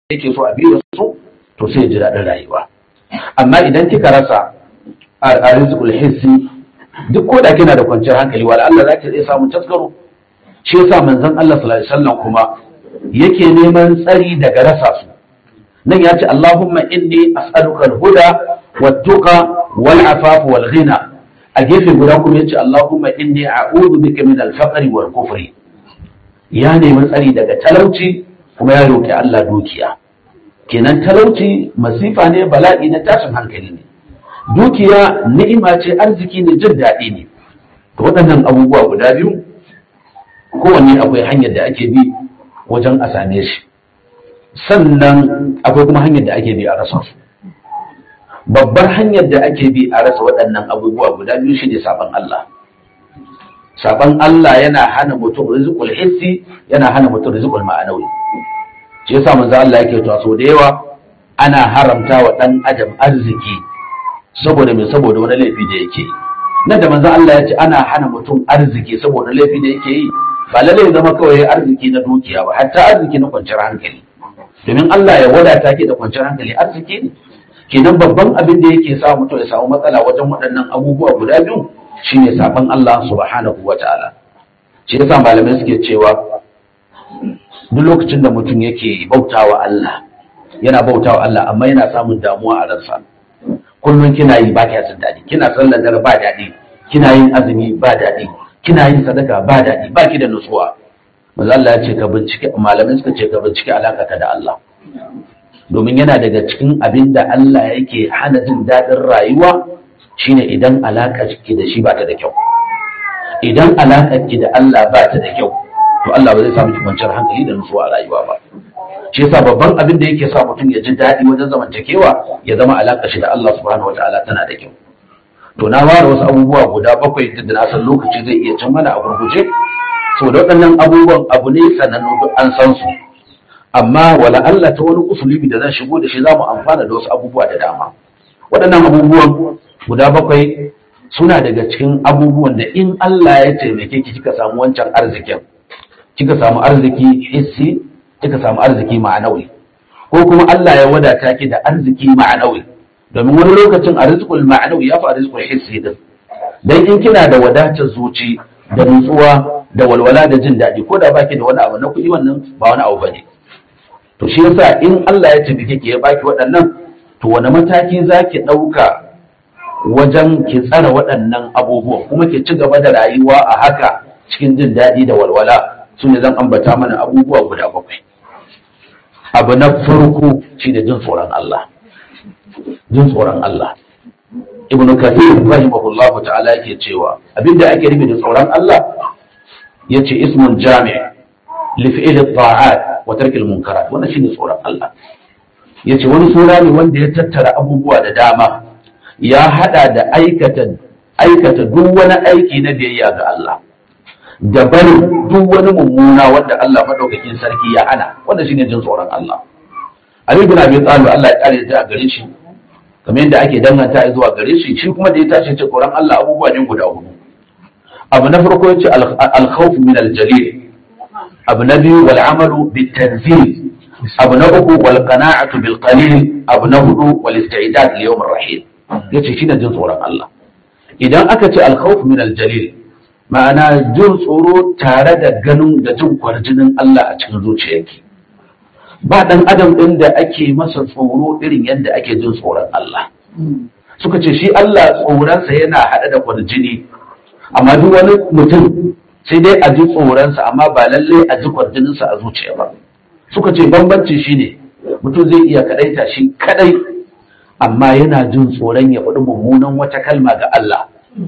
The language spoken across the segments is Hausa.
yake so a biyo su to sai ya ji daɗin rayuwa amma idan kika rasa a rizqul hissi duk ko da kina da kwanciyar hankali wala Allah za ki iya samun taskaro shi yasa manzon Allah sallallahu alaihi wasallam kuma yake neman tsari daga rasa su nan ya ce Allahumma inni as'aluka al-huda wat-tuqa wal-afaf wal-ghina a gefe guda kuma ya ce Allahumma inni a'udhu bika min al-faqri wal-kufri ya nemi tsari daga talauci kuma ya roki Allah dukiya kenan talauci masifa ne bala'i na tashin hankali ne dukiya ni'ima ce arziki ne jin daɗi ne to waɗannan abubuwa guda biyu kowanne akwai hanyar da ake bi wajen a same shi sannan akwai kuma hanyar da ake bi a rasa su babbar hanyar da ake bi a rasa waɗannan abubuwa guda biyu shi ne saban Allah saban Allah yana hana mutum rizqul hissi yana hana mutum rizqul ma'anawi shi yasa manzo Allah yake to so da yawa ana haramta wa dan adam arziki saboda me saboda wani laifi da yake yi nan da manzo Allah ya ce ana hana mutum arziki saboda laifi da yake yi ba lalle ya zama kawai arziki na dukiya ba hatta arziki na kwanciyar hankali domin Allah ya wadata ki da kwanciyar hankali arziki ne kenan babban abin da yake sa mutum ya samu matsala wajen waɗannan abubuwa guda biyu shine saban Allah subhanahu wataala shi yasa malamai suke cewa duk lokacin da mutum yake bautawa Allah yana bautawa Allah amma yana samun damuwa a ransa kullum kina yi ba kya jin daɗi kina sallar dare ba daɗi kina yin azumi ba daɗi kina yin sadaka ba daɗi ba ki da nutsuwa manzo Allah ya ce ka bincike malamai suka ce ka bincike alaka ka da Allah domin yana daga cikin abin da Allah yake hana jin daɗin rayuwa shine idan alaka ki da shi ba ta da kyau idan alakar ki da Allah ba ta da kyau to Allah ba zai samu ki kwanciyar hankali da nutsuwa a rayuwa ba shi yasa babban abin da yake sa mutum ya ji daɗi wajen zamantakewa ya zama alaƙa shi da Allah subhanahu wataala tana da kyau to na ware wasu abubuwa guda bakwai duk da na san lokaci zai iya cin mana a gurguje saboda waɗannan abubuwan abu ne sanannu duk an san su amma wala Allah ta wani usulubi da zan shigo da shi za mu amfana da wasu abubuwa da dama waɗannan abubuwan guda bakwai suna daga cikin abubuwan da in Allah ya taimake ki kika samu wancan arzikin kika samu arziki hissi kika samu arziki ma'anawi ko kuma Allah ya wadata ki da arziki ma'anawi domin wani lokacin arzikul ma'anawi ya fi arzikul hissi din dan in kina da wadatar zuci da nutsuwa da walwala da jin daɗi ko da baki da wani abu na kuɗi wannan ba wani abu bane to shi yasa in Allah ya tafi ki ya baki waɗannan to wani mataki zaki ɗauka wajen ki tsara waɗannan abubuwan kuma ki ci gaba da rayuwa a haka cikin jin daɗi da walwala su ne zan ambata mana abubuwa guda bakwai abu na farko shine jin tsoron Allah jin tsoron Allah ibnu kathir rahimahullahu ta'ala yake cewa abinda ake nufi da tsoron Allah yace ismun jami' li fi'l at-ta'at wa tark al-munkarat wannan shine tsoron Allah yace wani sura ne wanda ya tattara abubuwa da dama ya hada da aikata aikata duk wani aiki na biyayya ga Allah da barin duk wani mummuna wanda Allah madaukakin sarki ya hana wanda shine jin tsoron Allah Ali bin Abi Talib Allah ya kare ta a gare shi kamar yadda ake danganta zuwa gare shi shi kuma da ya tashi ce tsoron Allah abubuwa ne guda hudu abu na farko yace al-khawf min al-jalil abu na biyu wal amalu bit tanzil abu na uku wal qana'atu bil qalil abu na hudu wal istidad li yawm ar-rahil yace shine jin tsoron Allah idan aka ce al-khawf min al-jalil ma'ana jin tsoro tare da ganin da jin kwarjinin Allah a cikin zuciyarki ba dan adam din da ake masa tsoro irin yadda ake jin tsoron Allah suka ce shi Allah tsoronsa yana haɗa da kwarjini amma duk wani mutum sai dai a ji tsoronsa amma ba lalle a ji kwarjininsa a zuciya ba suka ce bambanci shine mutum zai iya kadaita shi kadai amma yana jin tsoron ya faɗi mummunan wata kalma ga Allah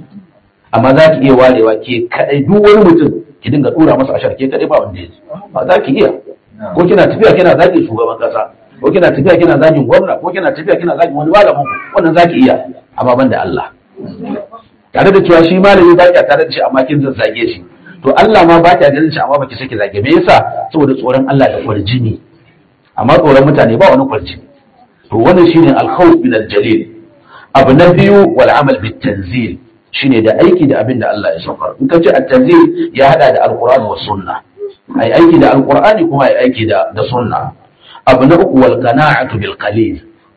amma za ki iya warewa ke kadai duk wani mutum ki dinga dura masa ashar ke kadai ba wanda ya ba za ki iya ko kina tafiya kina zagi shugaban kasa ko kina tafiya kina zagin gwamna ko kina tafiya kina zagin wani malamin ku wannan za ki iya amma ban da Allah tare da cewa shi malami ba ki tare da shi amma kin zazzage shi to Allah ma ba ki ganin shi amma baki saki zage me yasa saboda tsoron Allah da kwarjini amma tsoron mutane ba wani kwarjini to wannan shine al-khawf min al-jalil abu na biyu wal amal bit tanzil shine da aiki da abin da Allah ya saukar in ka ce at-tanzil ya hada da al-Qur'ani wa sunna ai aiki da al-Qur'ani kuma ai aiki da da sunna abu na uku wal qana'atu bil qalil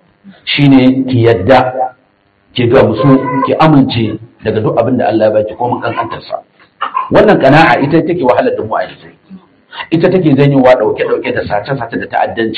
shine ki yadda ki gamsu ki amince daga duk abin da Allah ya baki ko mun kankantar sa wannan qana'a ita take wahalar da mu a yanzu ita take janyowa dauke dauke da sace sace da ta'addanci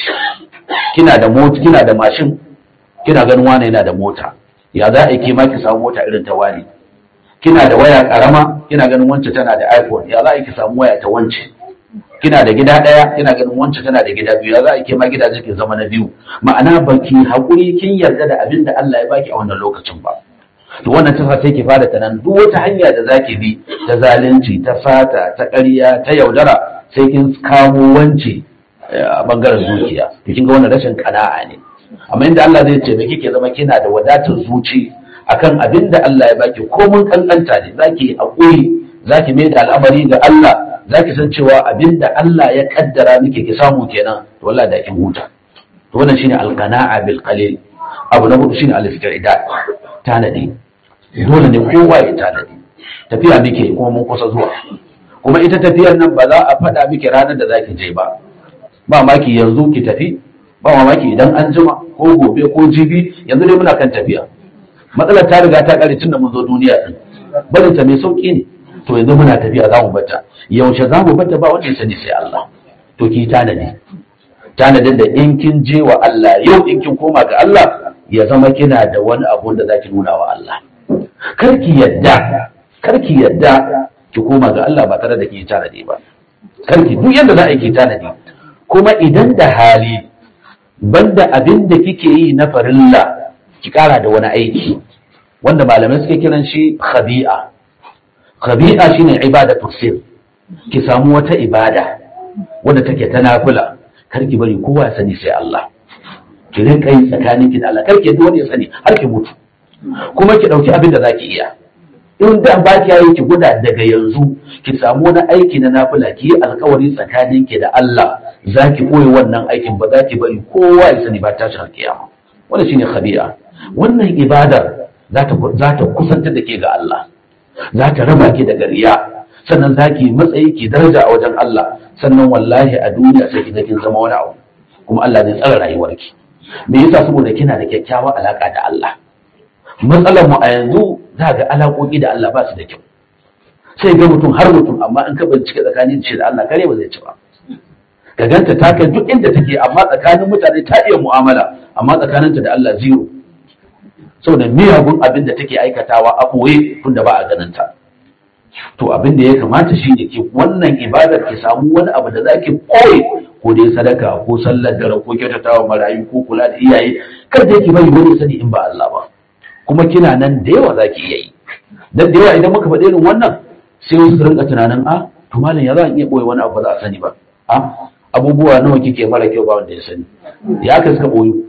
kina da mota kina da mashin kina ganin wani yana da mota ya za a yi ma ki samu mota irin ta wani kina da waya karama kina ganin wance tana da iphone ya za a yi ki samu waya ta wance kina da gida ɗaya kina ganin wancan tana da gida biyu ya za a ke ma gidaje ke zama na biyu ma'ana baki haƙuri kin yarda da abin da Allah ya baki a wannan lokacin ba to wannan ta sai ki fara tanan duk wata hanya da zaki bi ta zalunci ta fata ta ƙarya ta yaudara sai kin kamo wance a bangaren zuciya to kin ga wannan rashin kana'a ne amma inda Allah zai ce kike zama kina da wadatar zuci akan abin da Allah ya baki ko mun kankanta ne zaki haƙuri zaki mai da al'amari ga Allah za ki san cewa abinda Allah ya kaddara miki ki samu kenan to wallahi da kin huta to wannan shine alqana'a bil qalil abu na hudu shine al-istidad tanadi dole ne kowa ya tanadi tafiya muke kuma mun kusa zuwa kuma ita tafiyar nan ba za a faɗa miki ranar da zaki je ba ba maki yanzu ki tafi ba mamaki idan an jima ko gobe ko jibi yanzu dai muna kan tafiya matsalar ta riga ta kare tun da mun zo duniya din barin ta mai sauki ne to yanzu muna tafiya za mu bata yaushe za mu bata ba wanda ya sani sai Allah to ki tanadi tanadin da in kin je wa Allah yau in kin koma ga Allah ya zama kina da wani abu da zaki nuna wa Allah kar ki yadda kar ki yadda ki koma ga Allah ba tare da ki tanadi ba kar ki duk yanda za a yi ki tanadi kuma idan da hali banda abin da kike yi na farilla ki kara da wani aiki wanda malamai suke kiran shi khabi'a khabi'a shine ibadatu sir ki samu wata ibada wanda take ta nafila kar ki bari kowa ya sani sai Allah ki rinka yi tsakanin ki da Allah kar ki yadda wani ya sani har ki mutu kuma ki dauki abin da zaki iya in da ba ki yi ki guda daga yanzu ki samu wani aiki na nafila ki yi alkawari tsakanin ki da Allah zaki koyi wannan aikin ba za ki bari kowa ya sani ba tashin kiyama wannan shine khabi'a wannan ibadar za ta za ta kusantar da ke ga Allah za ta raba ki daga riya sannan za ki matsayi ki daraja a wajen Allah sannan wallahi a duniya sai ki kin zama wani abu kuma Allah zai tsara rayuwarki me yasa saboda kina da kyakkyawar alaka da Allah matsalar mu a yanzu za ga alaƙoƙi da Allah ba su da kyau sai ga mutum har mutum amma in ka bincike tsakanin shi da Allah kare ba zai ci ba ka ganta ta kai duk inda take amma tsakanin mutane ta iya mu'amala amma tsakaninta da Allah zero saboda miyagun abin da take aikatawa a ɓoye tunda ba a ganin ta to abin da ya kamata shi ne ki wannan ibadar ki samu wani abu da zaki koyi ko dai sadaka ko sallar dare ko kyautatawa marayu ko kula da iyaye kar da ki bari wani sani in ba Allah ba kuma kina nan da yawa zaki iya yi dan da yawa idan muka faɗi irin wannan sai wasu su rinka tunanin a to malam ya za a iya boye wani abu ba za a sani ba a abubuwa nawa kike mara kyau ba wanda ya sani ya ka suka boyu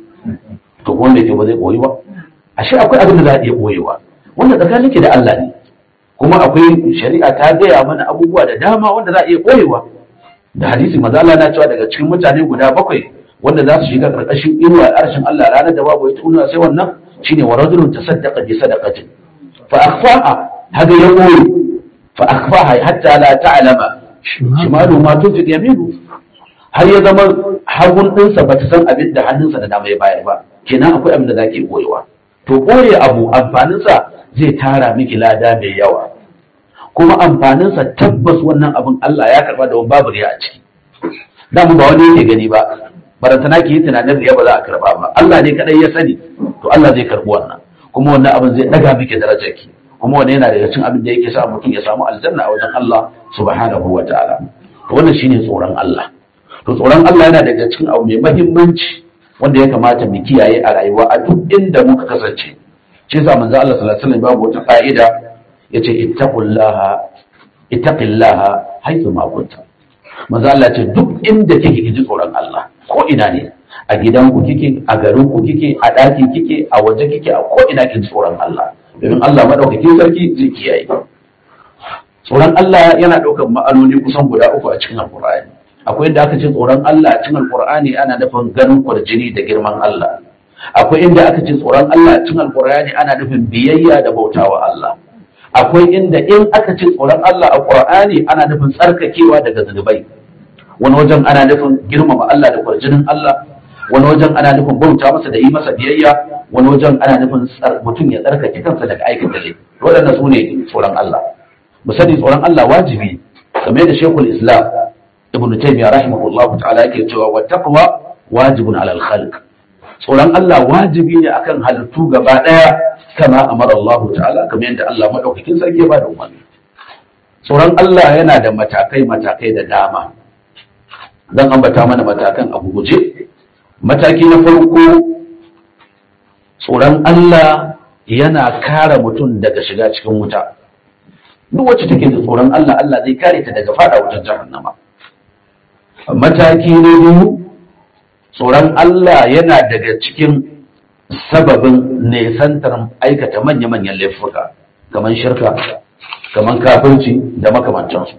to ko wanda ke ba zai boyu ba ashe akwai abin da za a iya boyewa wanda tsakanin ki da Allah ne kuma akwai shari'a ta gaya mana abubuwa da dama wanda za a iya boyewa da hadisi maza Allah na cewa daga cikin mutane guda bakwai wanda za su shiga karkashin inuwa arshin Allah ranar da babu ita inuwa sai wannan shine wa rajulun tasaddaqa bi sadaqatin fa akhfaha hada ya boye fa akhfaha hatta la ta'lama shimalu ma tunfiq yaminu har ya zama hagun ɗinsa ba ta san abin da hannunsa da dama ya bayar ba kenan akwai abin da za ke ɓoyewa to ɓoye abu amfaninsa zai tara miki lada mai yawa kuma amfaninsa tabbas wannan abin Allah ya karɓa da wani babu riya a ciki damu ba wani yake gani ba barantana ki yi tunanin riya ba za a karɓa ba Allah ne kaɗai ya sani to Allah zai karɓi wannan kuma wannan abin zai ɗaga miki darajar ki kuma wannan yana daga cikin abin da yake sa mutum ya samu aljanna a wajen Allah subhanahu wa ta'ala to wannan shine tsoron Allah to tsoron Allah yana daga cikin abu mai mahimmanci wanda ya kamata mu kiyaye a rayuwa a duk inda muka kasance shi yasa manzo Allah sallallahu alaihi wasallam babu wata fa'ida yace ittaqullaha ittaqillaha haythu ma kunta manzo Allah ce duk inda kike kiji tsoron Allah ko ina ne a gidanku kike a garinku kike a ɗaki kike a waje kike a ko ina kiji tsoron Allah domin Allah madaukakin sarki zai kiyaye tsoron Allah yana ɗaukar ma'anoni kusan guda uku a cikin Alƙur'ani akwai inda aka ce tsoron Allah a cikin Alƙur'ani ana nufin ganin kwarjini da girman Allah akwai inda aka ce tsoron Allah a cikin Alƙur'ani ana nufin biyayya da bautawa Allah akwai inda in aka ce tsoron Allah a Qur'ani ana nufin tsarkakewa daga zunubai wani wajen ana nufin girmama Allah da kwarjinin Allah wani wajen ana nufin bauta masa da yi masa biyayya wani wajen ana nufin mutum ya tsarkake kansa daga aikata laifi waɗannan su ne tsoron Allah mu sani tsoron Allah wajibi kamar yadda Sheikhul Islam Ibn Taymiyyah rahimahullahu ta'ala yake cewa wa taqwa wajibun alal khalq tsoron Allah wajibi ne akan halittu gaba daya kama amara Allah ta'ala kamar yadda Allah madaukakin sarki ya ba da umarni tsoron Allah yana da matakai matakai da dama zan ambata mana matakan a guje mataki na farko tsoron Allah yana kare mutum daga shiga cikin wuta duk wacce take da tsoron Allah Allah zai kare ta daga fada wutar jahannama mataki na biyu tsoron Allah yana daga cikin sababin nesantar aikata manya-manyan laifuka kamar shirka kamar kafirci da makamantansu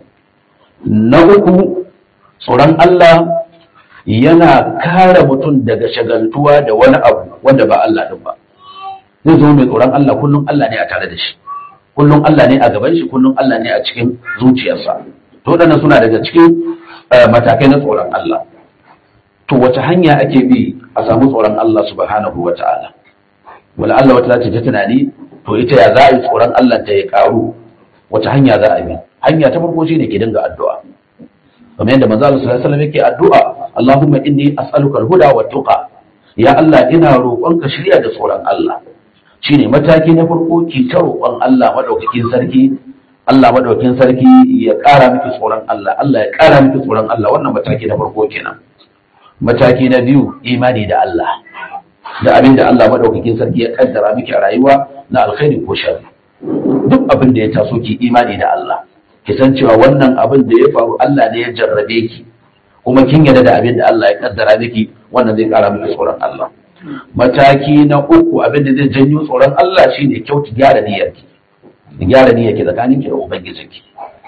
na uku tsoron Allah yana kare mutum daga shagaltuwa da wani abu wanda ba Allah din ba zai zama mai tsoron Allah kullum Allah ne a tare da shi kullum Allah ne a gaban shi kullum Allah ne a cikin zuciyarsa to waɗannan suna daga cikin matakai na tsoron Allah to wace hanya ake bi a samu tsoron Allah subhanahu wa ta'ala wala Allah wata za ta tunani to ita ya za a yi tsoron Allah ta ya karu wace hanya za a bi hanya ta farko shine ke dinga addu'a kamar yadda manzo Allah sallallahu alaihi wasallam yake addu'a Allahumma inni as'aluka al-huda wa tuqa ya Allah ina roƙonka shirya da tsoron Allah shine mataki na farko ki ta roƙon Allah madaukakin sarki Allah madaukakin sarki ya ƙara miki tsoron Allah Allah ya ƙara miki tsoron Allah wannan mataki na farko kenan mataki na biyu imani da Allah da abin da Allah madaukakin sarki ya kaddara miki a rayuwa na alkhairi ko sharri duk abin da ya taso ki imani da Allah ki san cewa wannan abin da ya faru Allah ne ya jarrabe ki kuma kin yarda da abin da Allah ya kaddara miki wannan zai kara miki tsoron Allah mataki na uku abin da zai janyo tsoron Allah shine kyautu gyara niyyarki gyara niyyarki tsakaninki da ubangijinki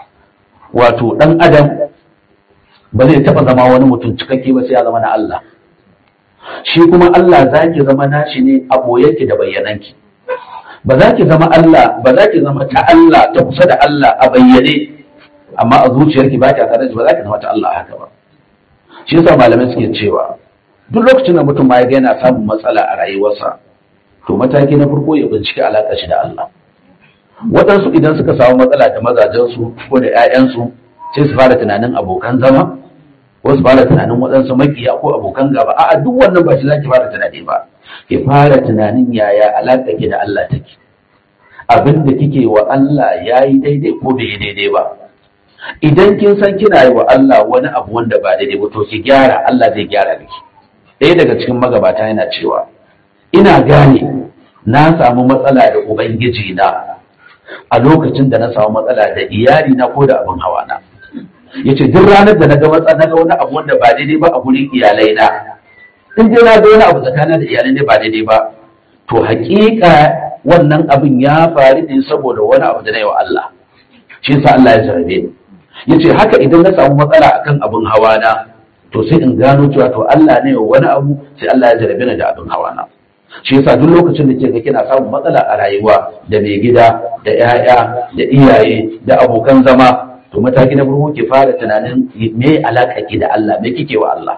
wato dan adam ba zai taba zama wani mutum cikakke ba sai ya zama na Allah shi kuma Allah zaki zama nashi ne a boyenki da bayyananki ba za ki zama Allah ba za ki zama ta Allah ta kusa da Allah a bayyane amma a zuciyarki ba ki tare da ba za ki zama ta Allah haka ba shi yasa malamai suke cewa duk lokacin da mutum ma ya ga yana samun matsala a rayuwarsa to mataki na farko ya bincike alaƙa shi da Allah waɗansu idan suka samu matsala da mazajensu ko da 'ya'yansu sai su fara tunanin abokan zama ko su fara tunanin waɗansu makiya ko abokan gaba a'a duk wannan ba shi za ki fara tunani ba ki fara tunanin yaya alaƙa ki da Allah take abin da kike wa Allah ya yi daidai ko bai yi daidai ba idan kin san kina yi wa Allah wani abu wanda ba daidai ba to ki gyara Allah zai gyara miki ɗaya daga cikin magabata yana cewa ina gane na samu matsala da ubangiji na a lokacin da na samu matsala da iyali na ko da abin hawa na yace duk ranar da na ga matsala na ga wani abu wanda ba daidai ba a gurin iyalai na in dai na ga wani abu tsakanin da iyalai ne ba daidai ba to hakika wannan abin ya faru ne saboda wani abu da na yi wa Allah shi yasa Allah ya jarabe ni yace haka idan na samu matsala akan abin hawa na to sai in gano cewa to Allah ne wani abu sai Allah ya jarabe ni da abin hawa na shi yasa duk lokacin da kika kina samun matsala a rayuwa da mai gida da 'ya'ya da iyaye da abokan zama to mataki na farko ki fara tunanin me alaka ki da Allah me kike wa Allah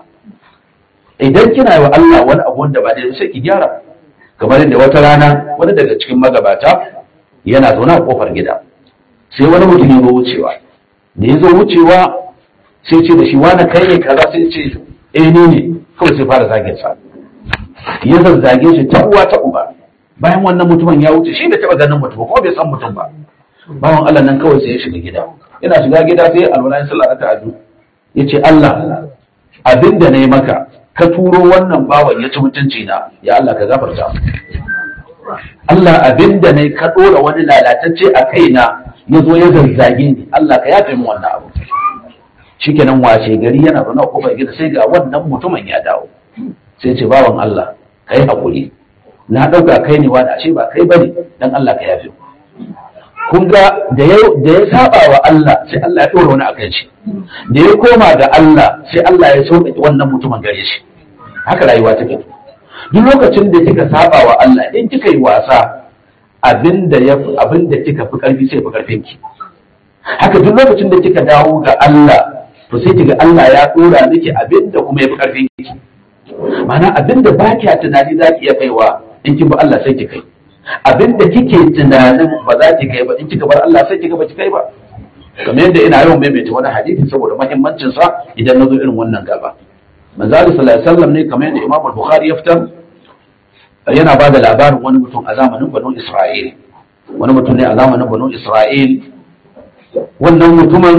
idan kina wa Allah wani abu wanda ba daidai sai ki gyara kamar yadda wata rana wani daga cikin magabata yana zaune a kofar gida sai wani mutum ya zo wucewa da ya zo wucewa sai ce da shi wani kai ne kaza sai ce eh ni ne kawai sai fara zagin sa ya zazzage shi ta uwa ta uba bayan wannan mutumin ya wuce shi bai taba ganin mutum ko bai san mutum ba bawan Allah nan kawai sai ya shiga gida yana shiga gida sai alwala ya sallah ta adu yace Allah abinda nayi maka ka turo wannan bawan ya ci mutunci na ya Allah ka gafarta Allah abinda nayi ka dora wani lalatacce a kaina ya zo ya zazzage ni Allah ka yafe min wannan abu shikenan washe gari yana zaune a kofar gida sai ga wannan mutumin ya dawo sai ce bawan Allah kai hakuri na dauka kai ne wani ashe ba kai bane dan Allah ka yafe kun ga da ya da ya saba wa Allah sai Allah ya dora wani akan shi da ya koma ga Allah sai Allah ya sauke wannan mutumin gare shi haka rayuwa take duk lokacin da kika saba wa Allah in kika yi wasa abinda ya abinda kika fi karfi sai fi karfin ki haka duk lokacin da kika dawo ga Allah to sai kiga Allah ya dora miki abin da kuma ya fi karfin ki ma'ana abin da ba kiya tunani za ki iya kaiwa in kin bi Allah sai ki kai abin da kike tunanin ba za ki kai ba in kika bar Allah sai kika ba ki kai ba kamar yadda ina yawan maimaita wani hadisi saboda muhimmancin sa idan na zo irin wannan gaba manzo Allah sallallahu alaihi wasallam ne kamar yadda Imam Bukhari ya fitar yana ba da labarin wani mutum a zamanin Banu Isra'il wani mutum ne a zamanin Banu Isra'il wannan mutumin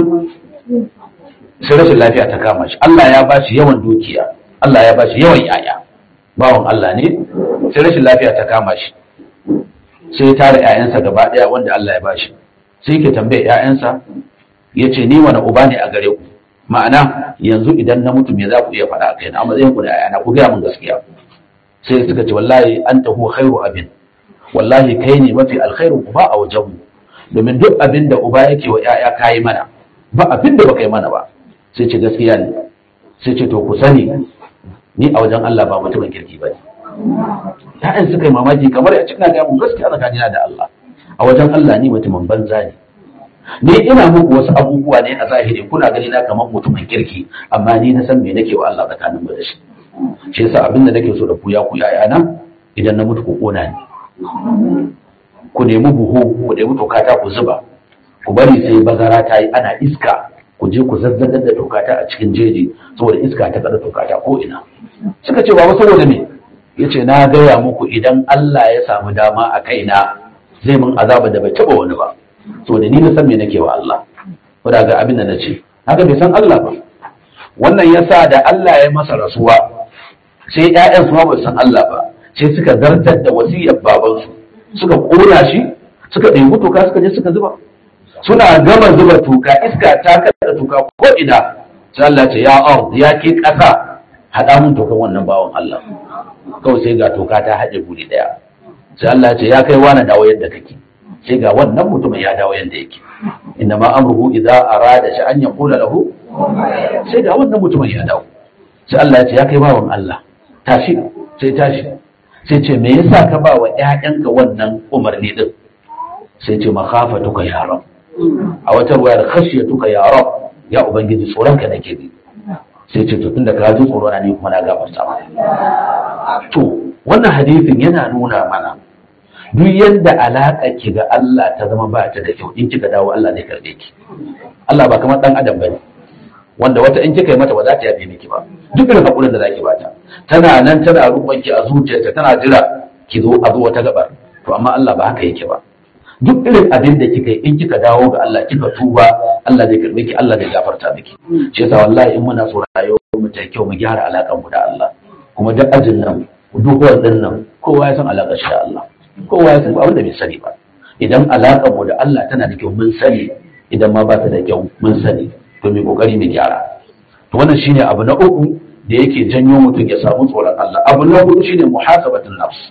sai rashin lafiya ta kama shi Allah ya ba shi yawan dukiya Allah ya ba shi yawan yaya bawan Allah ne sai rashin lafiya ta kama shi sai ya tara ƴaƴansa gaba ɗaya wanda Allah ya ba shi sai ke tambaye ƴaƴansa ya ce ni wani uba ne a gare ku ma'ana yanzu idan na mutu me za ku iya faɗa a kai na matsayin ku da ƴaƴana ku gaya min gaskiya sai suka ce wallahi anta huwa khairu abin wallahi kai ne mafi alkhairin uba a wajenmu domin duk abin da uba yake wa ƴaƴa kayi mana ba abin da baka yi mana ba sai ce gaskiya ne sai ce to ku sani ni a wajen Allah ba mutumin kirki ba ne ta'yan suka yi mamaki kamar ya cika ga mun gaskiya tsakanina da Allah a wajen Allah ni mutumin banza ne ni ina muku wasu abubuwa ne a zahiri kuna gani na kamar mutumin kirki amma ni na san me nake wa Allah tsakanin mu da shi shi yasa abin da nake so da ku ya ku yayana idan na mutu ku kona ni ku nemi buhu ku nemi tokata ku zuba ku bari sai bazara ta yi ana iska ku je ku zazzagar da tokata a cikin jeji saboda iska ta kada tokata ko ina suka ce baba saboda me yace na gaya muku idan Allah ya samu dama a kaina zai mun azaba da bai taba wani ba saboda ni na san me nake wa Allah wanda ga abin da nace haka bai san Allah ba wannan yasa da Allah ya masa rasuwa sai ƴaƴan su ma ba san Allah ba sai suka zartar da wasiyar babansu suka kona shi suka ɗebi toka suka je suka zuba suna gama zuba toka iska ta kada toka ko ina sai Allah ce ya ard ya ke ƙasa haɗa mun tokan wannan bawan Allah kawai sai ga toka ta haɗe guri ɗaya sai Allah ce ya kai wani dawo yadda kake sai ga wannan mutumin ya dawo yadda yake inna ma amruhu idza arada shi an yaqula lahu sai ga wannan mutumin ya dawo sai Allah ya ce ya kai bawan Allah tashi sai tashi sai ce me yasa ka ba wa ƴaƴanka wannan umarni din sai ce makhafatuka ya rab a wata ruwayar khashiyatuka ya rab ya ubangiji tsoron ka nake bi sai ce to tunda ka ji tsoro na ni kuma na gafarta ma to wannan hadisin yana nuna mana duk yadda alaƙa ki ga Allah ta zama ba ta da kyau in kika dawo Allah zai karbe ki Allah ba kamar dan adam bane wanda wata in kika yi mata ba za ta yafe miki ba duk irin hakurin da zaki bata tana nan tana rukun ki a zuciyarta tana jira ki zo a zo wata gabar to amma Allah ba haka yake ba duk irin abin da kika yi in kika dawo ga Allah kika tuba Allah zai karbe ki Allah zai gafarta miki shi yasa wallahi in muna so rayuwar mu ta kyau mu gyara alakan mu da Allah kuma duk ajin nan duk wannan nan kowa ya san alakar shi da Allah kowa ya san abin da bai sani ba idan alakan mu da Allah tana da kyau mun sani idan ma ba ta da kyau mun sani to mai kokari mu gyara to wannan shine abu na uku da yake janyo mutum ya samu tsoron Allah abu na hudu shine muhasabatun nafs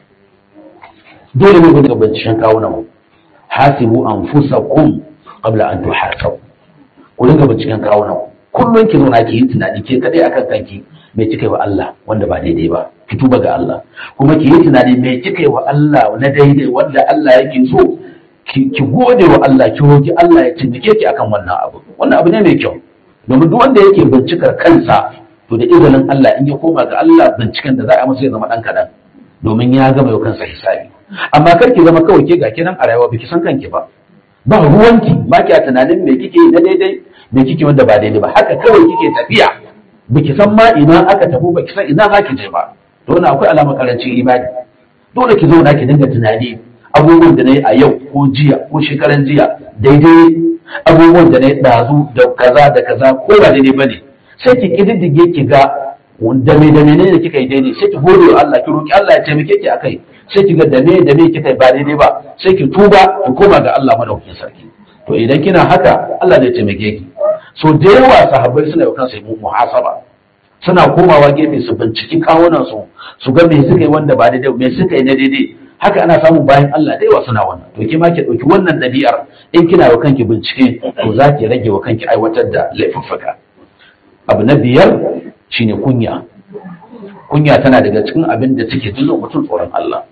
dole ne gudu binciken kawunan mu hasibu anfusakum qabla an tuhasabu ku dinga binciken kawunan kullum ki zauna ki yi tunani ke kadai akan kanki me kika yi wa Allah wanda ba daidai ba ki tuba ga Allah kuma ki yi tunani me kika yi wa Allah na daidai wanda Allah yake so ki gode wa Allah ki roki Allah ya taimake ki akan wannan abu wannan abu ne mai kyau domin duk wanda yake bincikar kansa to da izinin Allah in ya koma ga Allah binciken da za a masa ya zama dan kadan domin ya gama yau kansa hisabi amma kar ki zama kawai ke ga kinan a rayuwa biki san kanki ba ba ruwanki ba ki tunanin me kike yi na daidai me kike wanda ba daidai ba haka kawai kike tafiya biki san ma ina aka tafi baki san ina za ki je ba to wannan akwai alamar karancin imani dole ki zauna ki dinga tunani abubuwan da na yi a yau ko jiya ko shekaran jiya daidai abubuwan da na yi ɗazu da kaza da kaza ko ba daidai ba ne sai ki ƙididdige ki ga da me da menene kika yi daidai sai ki gode wa Allah ki roki Allah ya taimake ki akai sai ki ga da me da me kika yi ba daidai ba sai ki tuba ki koma ga Allah madaukakin sarki to idan kina haka Allah zai taimake ki so da yawa sahabbai suna yau kansu mu muhasaba suna komawa gefe su binciki kawunan su su ga me suka yi wanda ba daidai me suka yi na daidai haka ana samun bayan Allah da yawa suna wannan to ki ma ki dauki wannan dabi'ar in kina wa kanki bincike to za ki rage wa kanki aiwatar da laifuffuka abu na biyar shine kunya kunya tana daga cikin abin da take jin mutum tsoron Allah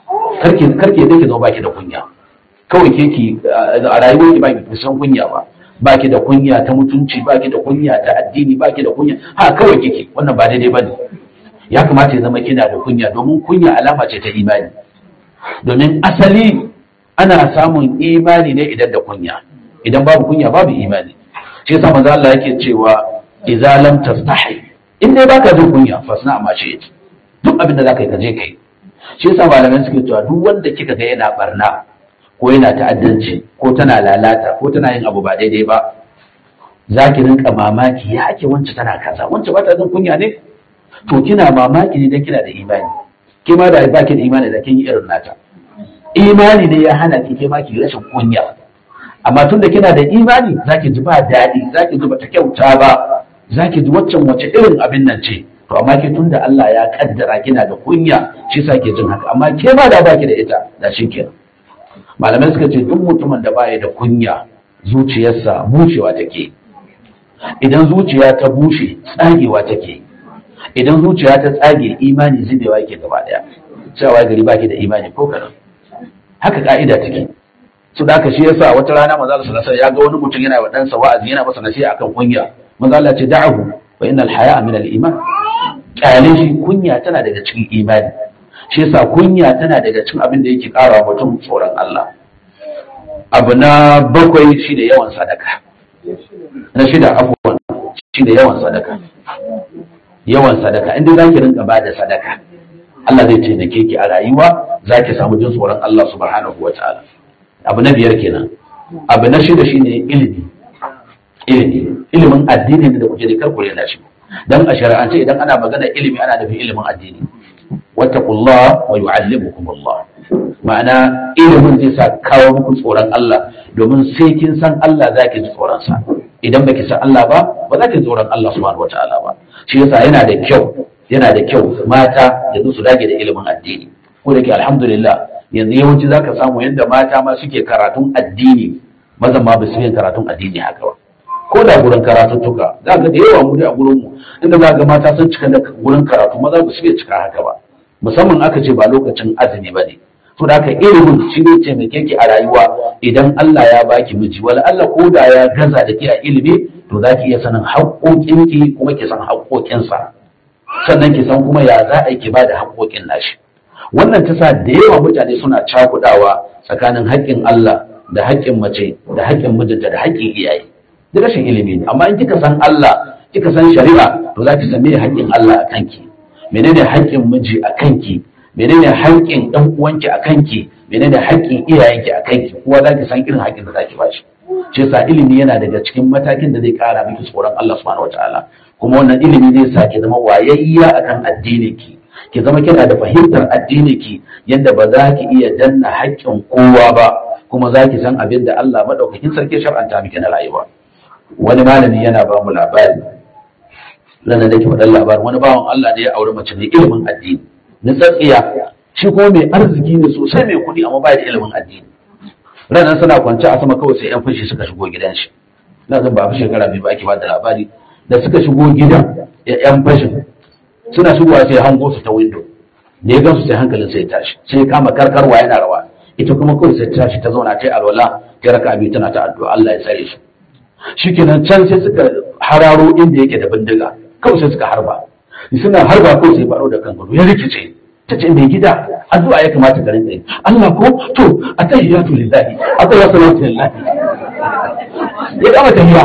karki karki da ki zo baki da kunya kawai ke ki a rayuwar ki baki san kunya ba baki da kunya ta mutunci baki da kunya ta addini baki da kunya ha kawai kike wannan ba daidai bane ya kamata ya zama kina da kunya domin kunya alama ce ta imani domin asali ana samun imani ne idan da kunya idan babu kunya babu imani shi yasa manzo Allah yake cewa idza lam tastahi in dai baka jin kunya fasna ma ce duk abin da zaka yi ka je kai shi yasa malamai suke cewa duk wanda kika ga yana barna ko yana ta'addanci ko tana lalata ko tana yin abu ba daidai ba za ki rinka mamaki ya ake wance tana kaza wance ba ta jin kunya ne to kina mamaki ne dan kina da imani ke ma da ba ki da imani da kin yi irin nata imani ne ya hana ki ke ma ki rashin kunya amma tun da kina da imani za ki ji ba daɗi za ki ji bata kyauta ba za ki ji waccan wace irin abin nan ce to amma ke tun da Allah ya kaddara kina da kunya shi sa ke jin haka amma ke ma da baki da ita da shi kenan malamai suka ce duk mutumin da baya da kunya zuciyarsa bushewa take idan zuciya ta bushe tsagewa take idan zuciya ta tsage imani zubewa yake gaba daya cewa gari baki da imani ko kadan haka ka'ida take su da haka shi yasa wata rana manzo Allah sallallahu alaihi ya ga wani mutum yana wa ɗansa wa'azi yana masa nasiha akan kunya manzo Allah ce da'ahu wa innal haya'a min al-iman kyale shi kunya tana daga cikin imani shi yasa kunya tana daga cikin abin da yake ƙara mutum tsoron Allah abu na bakwai shi da yawan sadaka na shida abubuwan shi da yawan sadaka yawan sadaka inda za ki rinka bada sadaka Allah zai taimake ki a rayuwa za ki samu jin tsoron Allah subhanahu wa ta'ala abu na biyar kenan abu na shida shine ilimi ilimi ilimin addini da kuke da karkure na shi dan a shari'ance idan ana magana ilimi ana nufin ilimin addini wattaqullah wa yu'allimukumullah ma'ana ilimin zai sa kawo muku tsoron Allah domin sai kin san Allah zaki ji tsoron sa idan baki san Allah ba ba za ki tsoron Allah subhanahu wataala ba shi yasa yana da kyau yana da kyau mata yanzu su dage da ilimin addini ko da ke alhamdulillah yanzu yawanci zaka samu yadda mata ma suke karatun addini mazan ma ba su yin karatun addini haka ba ko da gurin karatuttuka za ga da yawa mu a gurin mu inda za ga mata sun cika da gurin karatu maza ba su iya cika haka ba musamman aka ce ba lokacin azumi ba ne to da haka ilimin shi ne taimake ki a rayuwa idan Allah ya baki miji wala Allah ko da ya gaza da ke a ilimi to za ki iya sanin haƙoƙinki kuma ki san haƙoƙinsa sannan ki san kuma ya za a yi ki ba da haƙoƙin nashi wannan ta sa da yawa mutane suna cakudawa tsakanin haƙƙin Allah da haƙƙin mace da haƙƙin mijinta da haƙƙin iyaye da rashin ilimi ne amma in kika san Allah kika san shari'a to za ki san me haƙƙin Allah a kanki menene haƙƙin miji a kanki menene haƙƙin ɗan uwanki a kanki menene haƙƙin iyayenki a kanki kowa za ki san irin haƙƙin da za ki bashi shi yasa ilimi yana daga cikin matakin da zai ƙara miki tsoron Allah subhanahu wataala kuma wannan ilimi zai sa ki zama wayayya akan addinin ki ki zama kina da fahimtar addini ki yadda ba za ki iya danna haƙƙin kowa ba kuma za ki san abin da Allah maɗaukakin sarki shar'anta miki na rayuwa wani malami yana ba mu labari nan da ke faɗan labarin wani bawan Allah ne ya auri mace mai ilimin addini na tsatsiya shi kuma mai arziki ne sosai mai kuɗi amma ba da ilimin addini ranar suna kwance a sama kawai sai yan fashi suka shigo gidan shi na zan ba fi shekara biyu ba ake ba da labari da suka shigo gidan yan fashin suna shigowa sai hango su ta windo da ya gansu sai hankalin sai tashi sai ya kama karkarwa yana rawa ita kuma kawai sai tashi ta zauna ta yi alwala ta raka biyu tana ta addu'a Allah ya tsare shi shikenan can sai suka hararo inda yake da bindiga kawai sai suka harba suna harba kawai sai baro da kan ya rikice ta ce mai gida addu'a ya kamata ka rinka yi Allah ko to atayyatu lillahi atayyatu lillahi ya kama tahiyya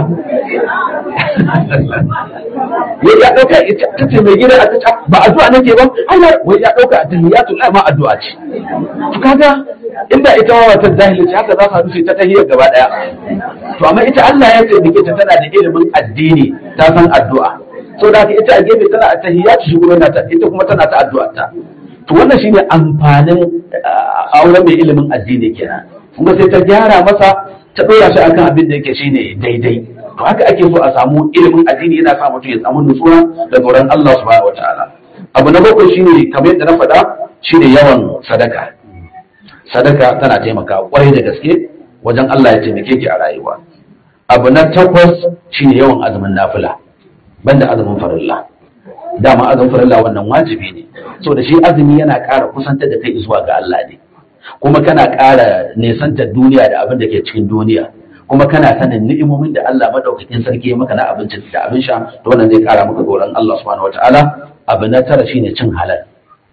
ya ya dauka ta ce mai gida ta ba addu'a nake ba Allah wai ya dauka tahiyatu la ma addu'a ce to kaga inda ita ma wata zahiri ce haka za su rufe ta tahiyar gaba daya to amma ita Allah ya ce dake ta tana da ilimin addini ta san addu'a so da ita a gefe tana a tahiyatu shi kuma ta ita kuma tana ta addu'a ta to wannan shine amfanin auren mai ilimin addini kenan kuma sai ta gyara masa ta ɗora shi akan abin da yake shine daidai to haka ake so a samu ilimin addini yana sa mutum ya samu nutsuwa da tsoron Allah subhanahu wataala abu na bakwai shine kamar yadda na faɗa shine yawan sadaka sadaka tana taimaka kwarai da gaske wajen Allah ya taimake ki a rayuwa abu na takwas shine yawan azumin nafila banda azumin farilla dama azumin farilla wannan wajibi ne so da shi azumi yana ƙara kusantar da kai zuwa ga Allah ne kuma kana ƙara nesantar duniya da abin da ke cikin duniya kuma kana sanin ni'imomin da Allah madaukakin sarki ya maka na abinci da abin sha to wannan zai kara maka tsoron Allah subhanahu wataala abu na tara shine cin halal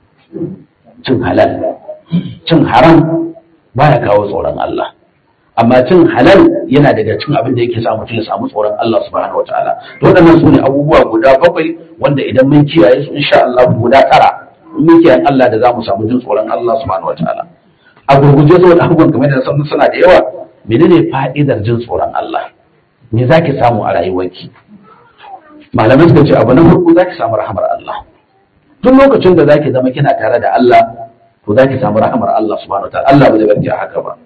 cin halal cin haram baya kawo tsoron Allah amma cin halal yana daga cin abin da yake sa mutum ya samu tsoron Allah subhanahu wataala to waɗannan su ne abubuwa guda bakwai wanda idan mun kiyaye su insha Allah guda tara mun kiyaye Allah da za mu samu jin tsoron Allah subhanahu wataala a gurguje saboda abubuwan kamar da sanin suna da yawa menene fa'idar jin tsoron Allah me zaki samu a rayuwarki malamai suka ce abu na farko zaki samu rahamar Allah duk lokacin da zaki zama kina tare da Allah to zaki samu rahamar Allah subhanahu wataala Allah ba zai barki a haka ba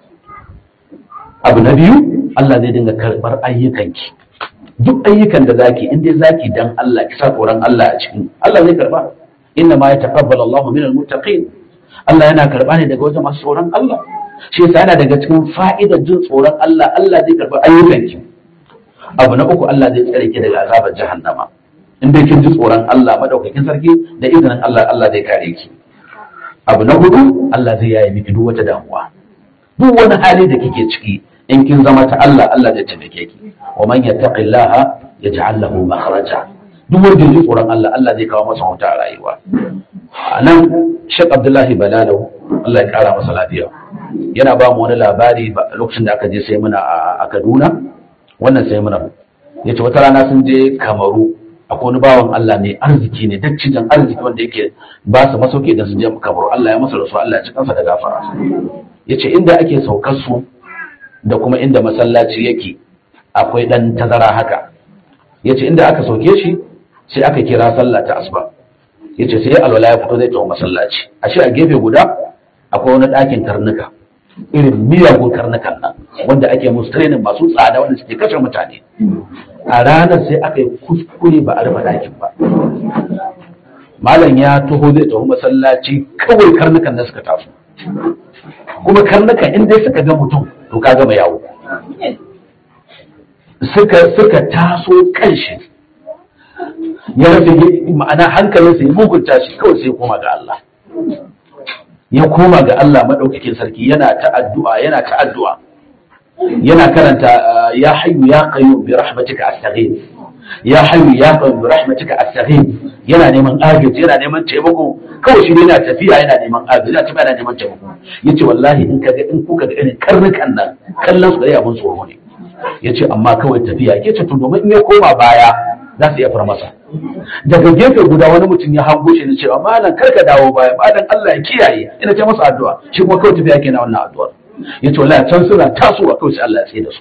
abu na biyu Allah zai dinga karɓar ayyukanki duk ayyukan da zaki in dai zaki dan Allah ki sa tsoron Allah a cikin Allah zai karba inna ma yataqabbalu Allahu minal muttaqin Allah yana karba ne daga wajen masu tsoron Allah shi yasa yana daga cikin fa'idar jin tsoron Allah Allah zai karba ayyukanki abu na uku Allah zai tsare ki daga azabar jahannama in dai kin ji tsoron Allah madaukakin sarki da izinin Allah Allah zai kare ki abu na hudu Allah zai yaye miki duk wata damuwa duk wani hali da kike ciki in kin zama ta Allah Allah zai taimake ki wa man yattaqillaha yaj'al lahu makhraja duk wanda ya ji tsoron Allah Allah zai kawo masa huta a rayuwa anan Sheikh Abdullahi Balalau Allah ya kara masa lafiya yana ba mu wani labari lokacin da aka je sai muna a Kaduna wannan sai muna yace wata rana sun je Kamaru akwai wani bawan Allah mai arziki ne dattijan arziki wanda yake ba su masauki idan sun je Kamaru Allah ya masa rasu Allah ya ci kansa da gafara yace inda ake saukar su da kuma inda masallaci yake akwai dan tazara haka yace inda aka sauke shi sai aka kira sallah ta asuba yace sai alwala ya fito zai tawo masallaci ashe a gefe guda akwai wani ɗakin karnuka irin miyagun karnukan nan wanda ake musu training masu tsada wanda suke kashe mutane a ranar sai aka yi kuskure ba a rufe ɗakin ba malam ya taho zai taho masallaci kawai karnukan da suka taso kuma karnukan in dai suka ga mutum to ka gama yawo suka suka taso kanshi ya rasa ma'ana hankalinsa ya mugunta shi kawai sai ya koma ga Allah ya koma ga Allah madaukakin sarki yana ta addu'a yana ta addu'a yana karanta ya hayyu ya qayyum bi rahmatika astaghith ya hayyu ya qayyum bi rahmatika astaghith yana neman agaji yana neman taimako kawai shi yana tafiya yana neman agaji yana tafiya yana neman taimako yace wallahi in kaga in kuka ga irin karnukan nan kallon su da abun tsoro ne yace amma kawai tafiya yace to domin in ya koma baya za su iya far masa daga gefe guda wani mutum ya hango shi ne cewa malam karka dawo baya malam Allah ya kiyaye ina ce masa addu'a shi kuma kawai tafiya kenan wannan addu'ar yace wallahi can suna tasowa kawai sai Allah ya tsaye da su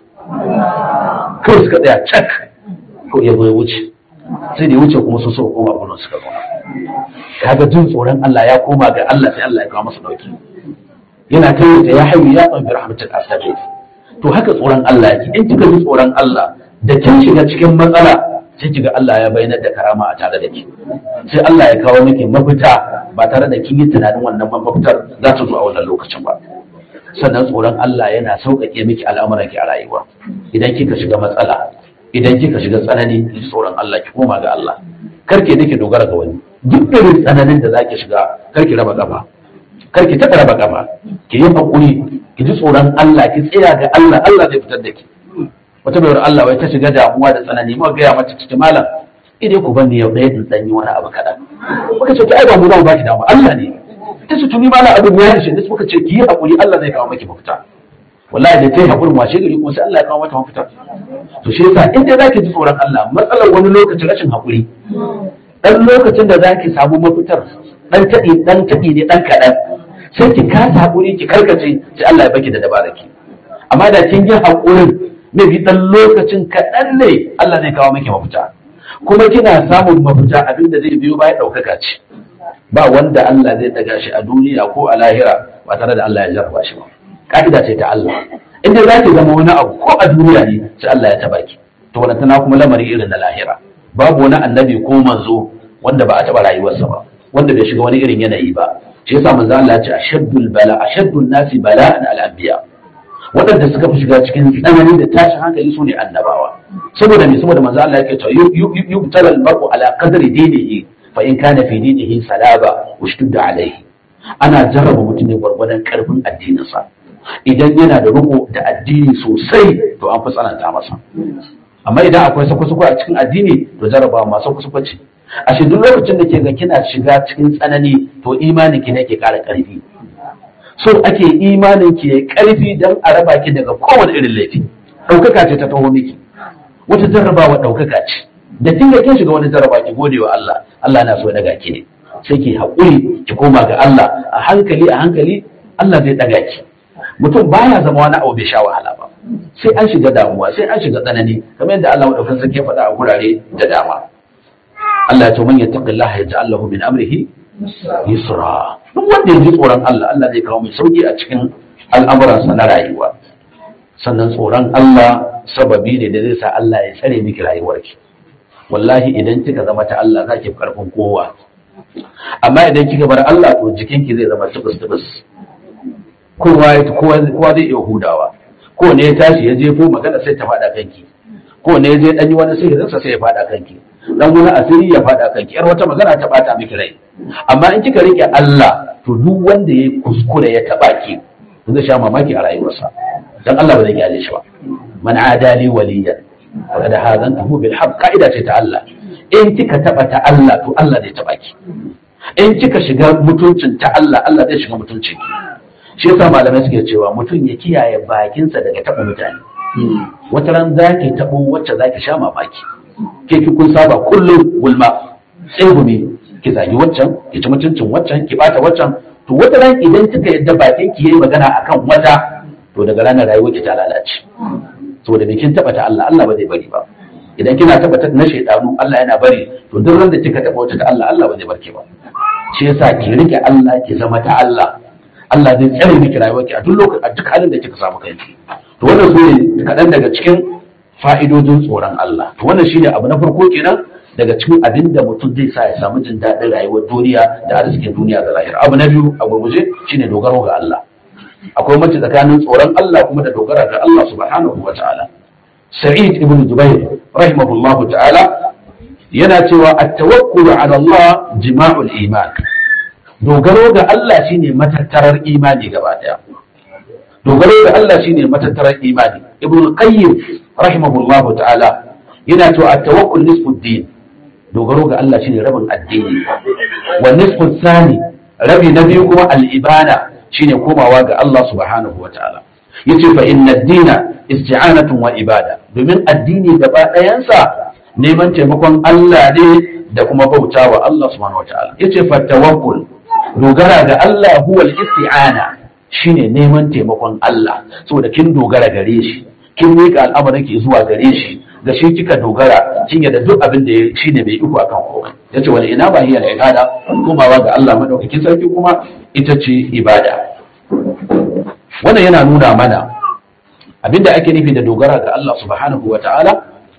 kawai suka tsaya cak ko ya zo ya wuce sai da ya wuce kuma su so koma gurin suka zauna kaga jin tsoron Allah ya koma ga Allah sai Allah ya kawo masa dauki yana ta yi ya hayyu ya tsabi rahmatul astaghfir to haka tsoron Allah yake in kika ji tsoron Allah da kin shiga cikin matsala sai kiga Allah ya bayyana da karama a tare da ki sai Allah ya kawo miki mafita ba tare da kin yi tunanin wannan mafitar za ta zo a wannan lokacin ba sannan tsoron Allah yana sauƙaƙe miki al'amuran ki a rayuwa idan kika shiga matsala idan kika shiga tsanani ki tsoron Allah ki koma ga Allah karki nake dogara ga wani duk irin tsananin da zaki shiga karki raba kafa karki taɓa raba kafa ki yi hakuri ki ji tsoron Allah ki tsaya ga Allah Allah zai fitar da ki wata bayar Allah wai ta shiga damuwa da tsanani muka gaya mata cikin malam idai ku bani yau ɗaya din dan yi wani abu kaɗan muka ce to ai ba mu za mu baki damuwa Allah ne ta ce tuni malam abin ya ishe ne muka ce ki yi hakuri Allah zai kawo maki mafita wallahi da ta yi hakurin washe gari kuma sai Allah ya kawo mata mafita to shi yasa in dai zaki ji tsoron Allah matsalar wani lokacin rashin hakuri dan lokacin da zaki samu mafitar dan taɗi dan taɗi ne dan kaɗan sai ki kasa hakuri ki karkace sai Allah ya baki da dabaraki amma da kin yi hakurin ne bi dan lokacin kaɗan ne Allah zai kawo miki mafita kuma kina samun mafita abinda zai biyo baya ɗaukaka ce ba wanda Allah zai daga shi a duniya ko a lahira ba tare da Allah ya jarraba shi ba ka'ida ce ta Allah inda za ki zama wani abu ko a duniya ne sai Allah ya taba ki to wannan tana kuma lamari irin na lahira babu wani annabi ko manzo wanda ba a taba rayuwarsa ba wanda bai shiga wani irin yanayi ba shi yasa manzo Allah ya ce ashaddul bala ashaddun nasi bala'an al-anbiya waɗanda suka fi shiga cikin tsanani da tashin hankali su ne annabawa saboda me saboda manzo Allah yake cewa yubtala al-mar'u ala qadri dinihi fa in kana fi dinihi salaba ushtudda alayhi ana jarraba mutum ne gwargwadon karfin addininsa idan yana da riko da addini sosai to an fi tsananta masa amma idan akwai sako-sako a cikin addini to jarabawa ma sako-sako ce a shi duk lokacin da ke ga kina shiga cikin tsanani to imanin ki ne ke ƙara ƙarfi so ake imanin ki ya ƙarfi don a raba ki daga kowane irin laifi ɗaukaka ce ta taho miki wata jarrabawa ɗaukaka ce da kin ga kin shiga wani jarraba ki gode wa Allah Allah na so ya daga ki ne sai ki haƙuri ki koma ga Allah a hankali a hankali Allah zai daga ki mutum baya zama wani abu bai sha wahala ba sai an shiga damuwa sai an shiga tsanani kamar yadda Allah madaukakin sarki ya faɗa a gurare da dama Allah ya ce man yattaqillaha yaj'al lahu min amrihi yusra duk wanda ya ji tsoron Allah Allah zai kawo mai sauki a cikin al'amuransa na rayuwa sannan tsoron Allah sababi ne da zai sa Allah ya tsare miki rayuwarki wallahi idan kika zama ta Allah za ki fi karfin kowa amma idan kika bar Allah to jikinki zai zama tubus tubus kowa ya kowa kowa zai iya hudawa ko ne ya tashi ya jefo magana sai ta faɗa kanki ko ne ya je dan yi wani sihirinsa sai ya faɗa kanki dan wani asiri ya faɗa kanki yar wata magana ta bata miki rai amma in kika rike Allah to duk wanda ya kuskure ya taba ki zai sha mamaki a rayuwarsa dan Allah ba zai gyale shi ba man adali waliyan faqad hadantuhu bil haqq qaida ce ta Allah in kika taba ta Allah to Allah zai taba ki in kika shiga mutuncin ta Allah Allah zai shiga mutuncin ki shi yasa malamai suke cewa mutum ya kiyaye bakinsa daga taba mutane wata ran za ki tabo wacce za ki sha mamaki ke ki kun saba kullum gulma tsegumi ki zagi waccan ki ci mutuncin waccan ki bata waccan to wata ran idan kika yadda bakin ki yayi magana akan wata to daga ranar rayuwar ki ta lalace saboda me kin taba ta Allah Allah ba zai bari ba idan kina taba ta na shaydanu Allah yana bari to duk ran da kika taba wata ta Allah Allah ba zai barke ba shi yasa ki rike Allah ki zama ta Allah Allah zai tsare miki rayuwarki a duk lokacin a duk halin da kika samu kanki to wannan su ne kaɗan daga cikin fa'idojin tsoron Allah to wannan shine abu na farko kenan daga cikin abin da mutum zai sa ya samu jin daɗin rayuwar duniya da arzikin duniya da lahira abu na biyu a gurguje shine dogaro ga Allah akwai mace tsakanin tsoron Allah kuma da dogara ga Allah subhanahu wa ta'ala Sa'id ibn Jubair rahimahullahu ta'ala yana cewa at-tawakkul ala Allah jima'ul iman dogaro ga Allah shine matattarar imani gaba daya dogaro ga Allah shine matattarar imani ibn qayyim rahimahullahu ta'ala yana cewa at-tawakkul nisfu din dogaro ga Allah shine rabin addini wa nisfu thani rabi na biyu kuma al-ibada shine komawa ga Allah subhanahu wa ta'ala yace fa inna ad-dina isti'anatun wa ibada domin addini gaba ɗayansa neman taimakon Allah ne da kuma bautawa Allah subhanahu wa ta'ala yace fa tawakkul dogara ga Allah huwa al-isti'ana shine neman taimakon Allah saboda kin dogara gare shi kin mika al'amarin ki zuwa gare shi da shi kika dogara kin yadda duk abin da shine bai iko akan komai yace wani ina ba hiya ibada komawa ga Allah madaukakin sarki kuma ita ce ibada wannan yana nuna mana abinda ake nufi da dogara ga Allah subhanahu wa ta'ala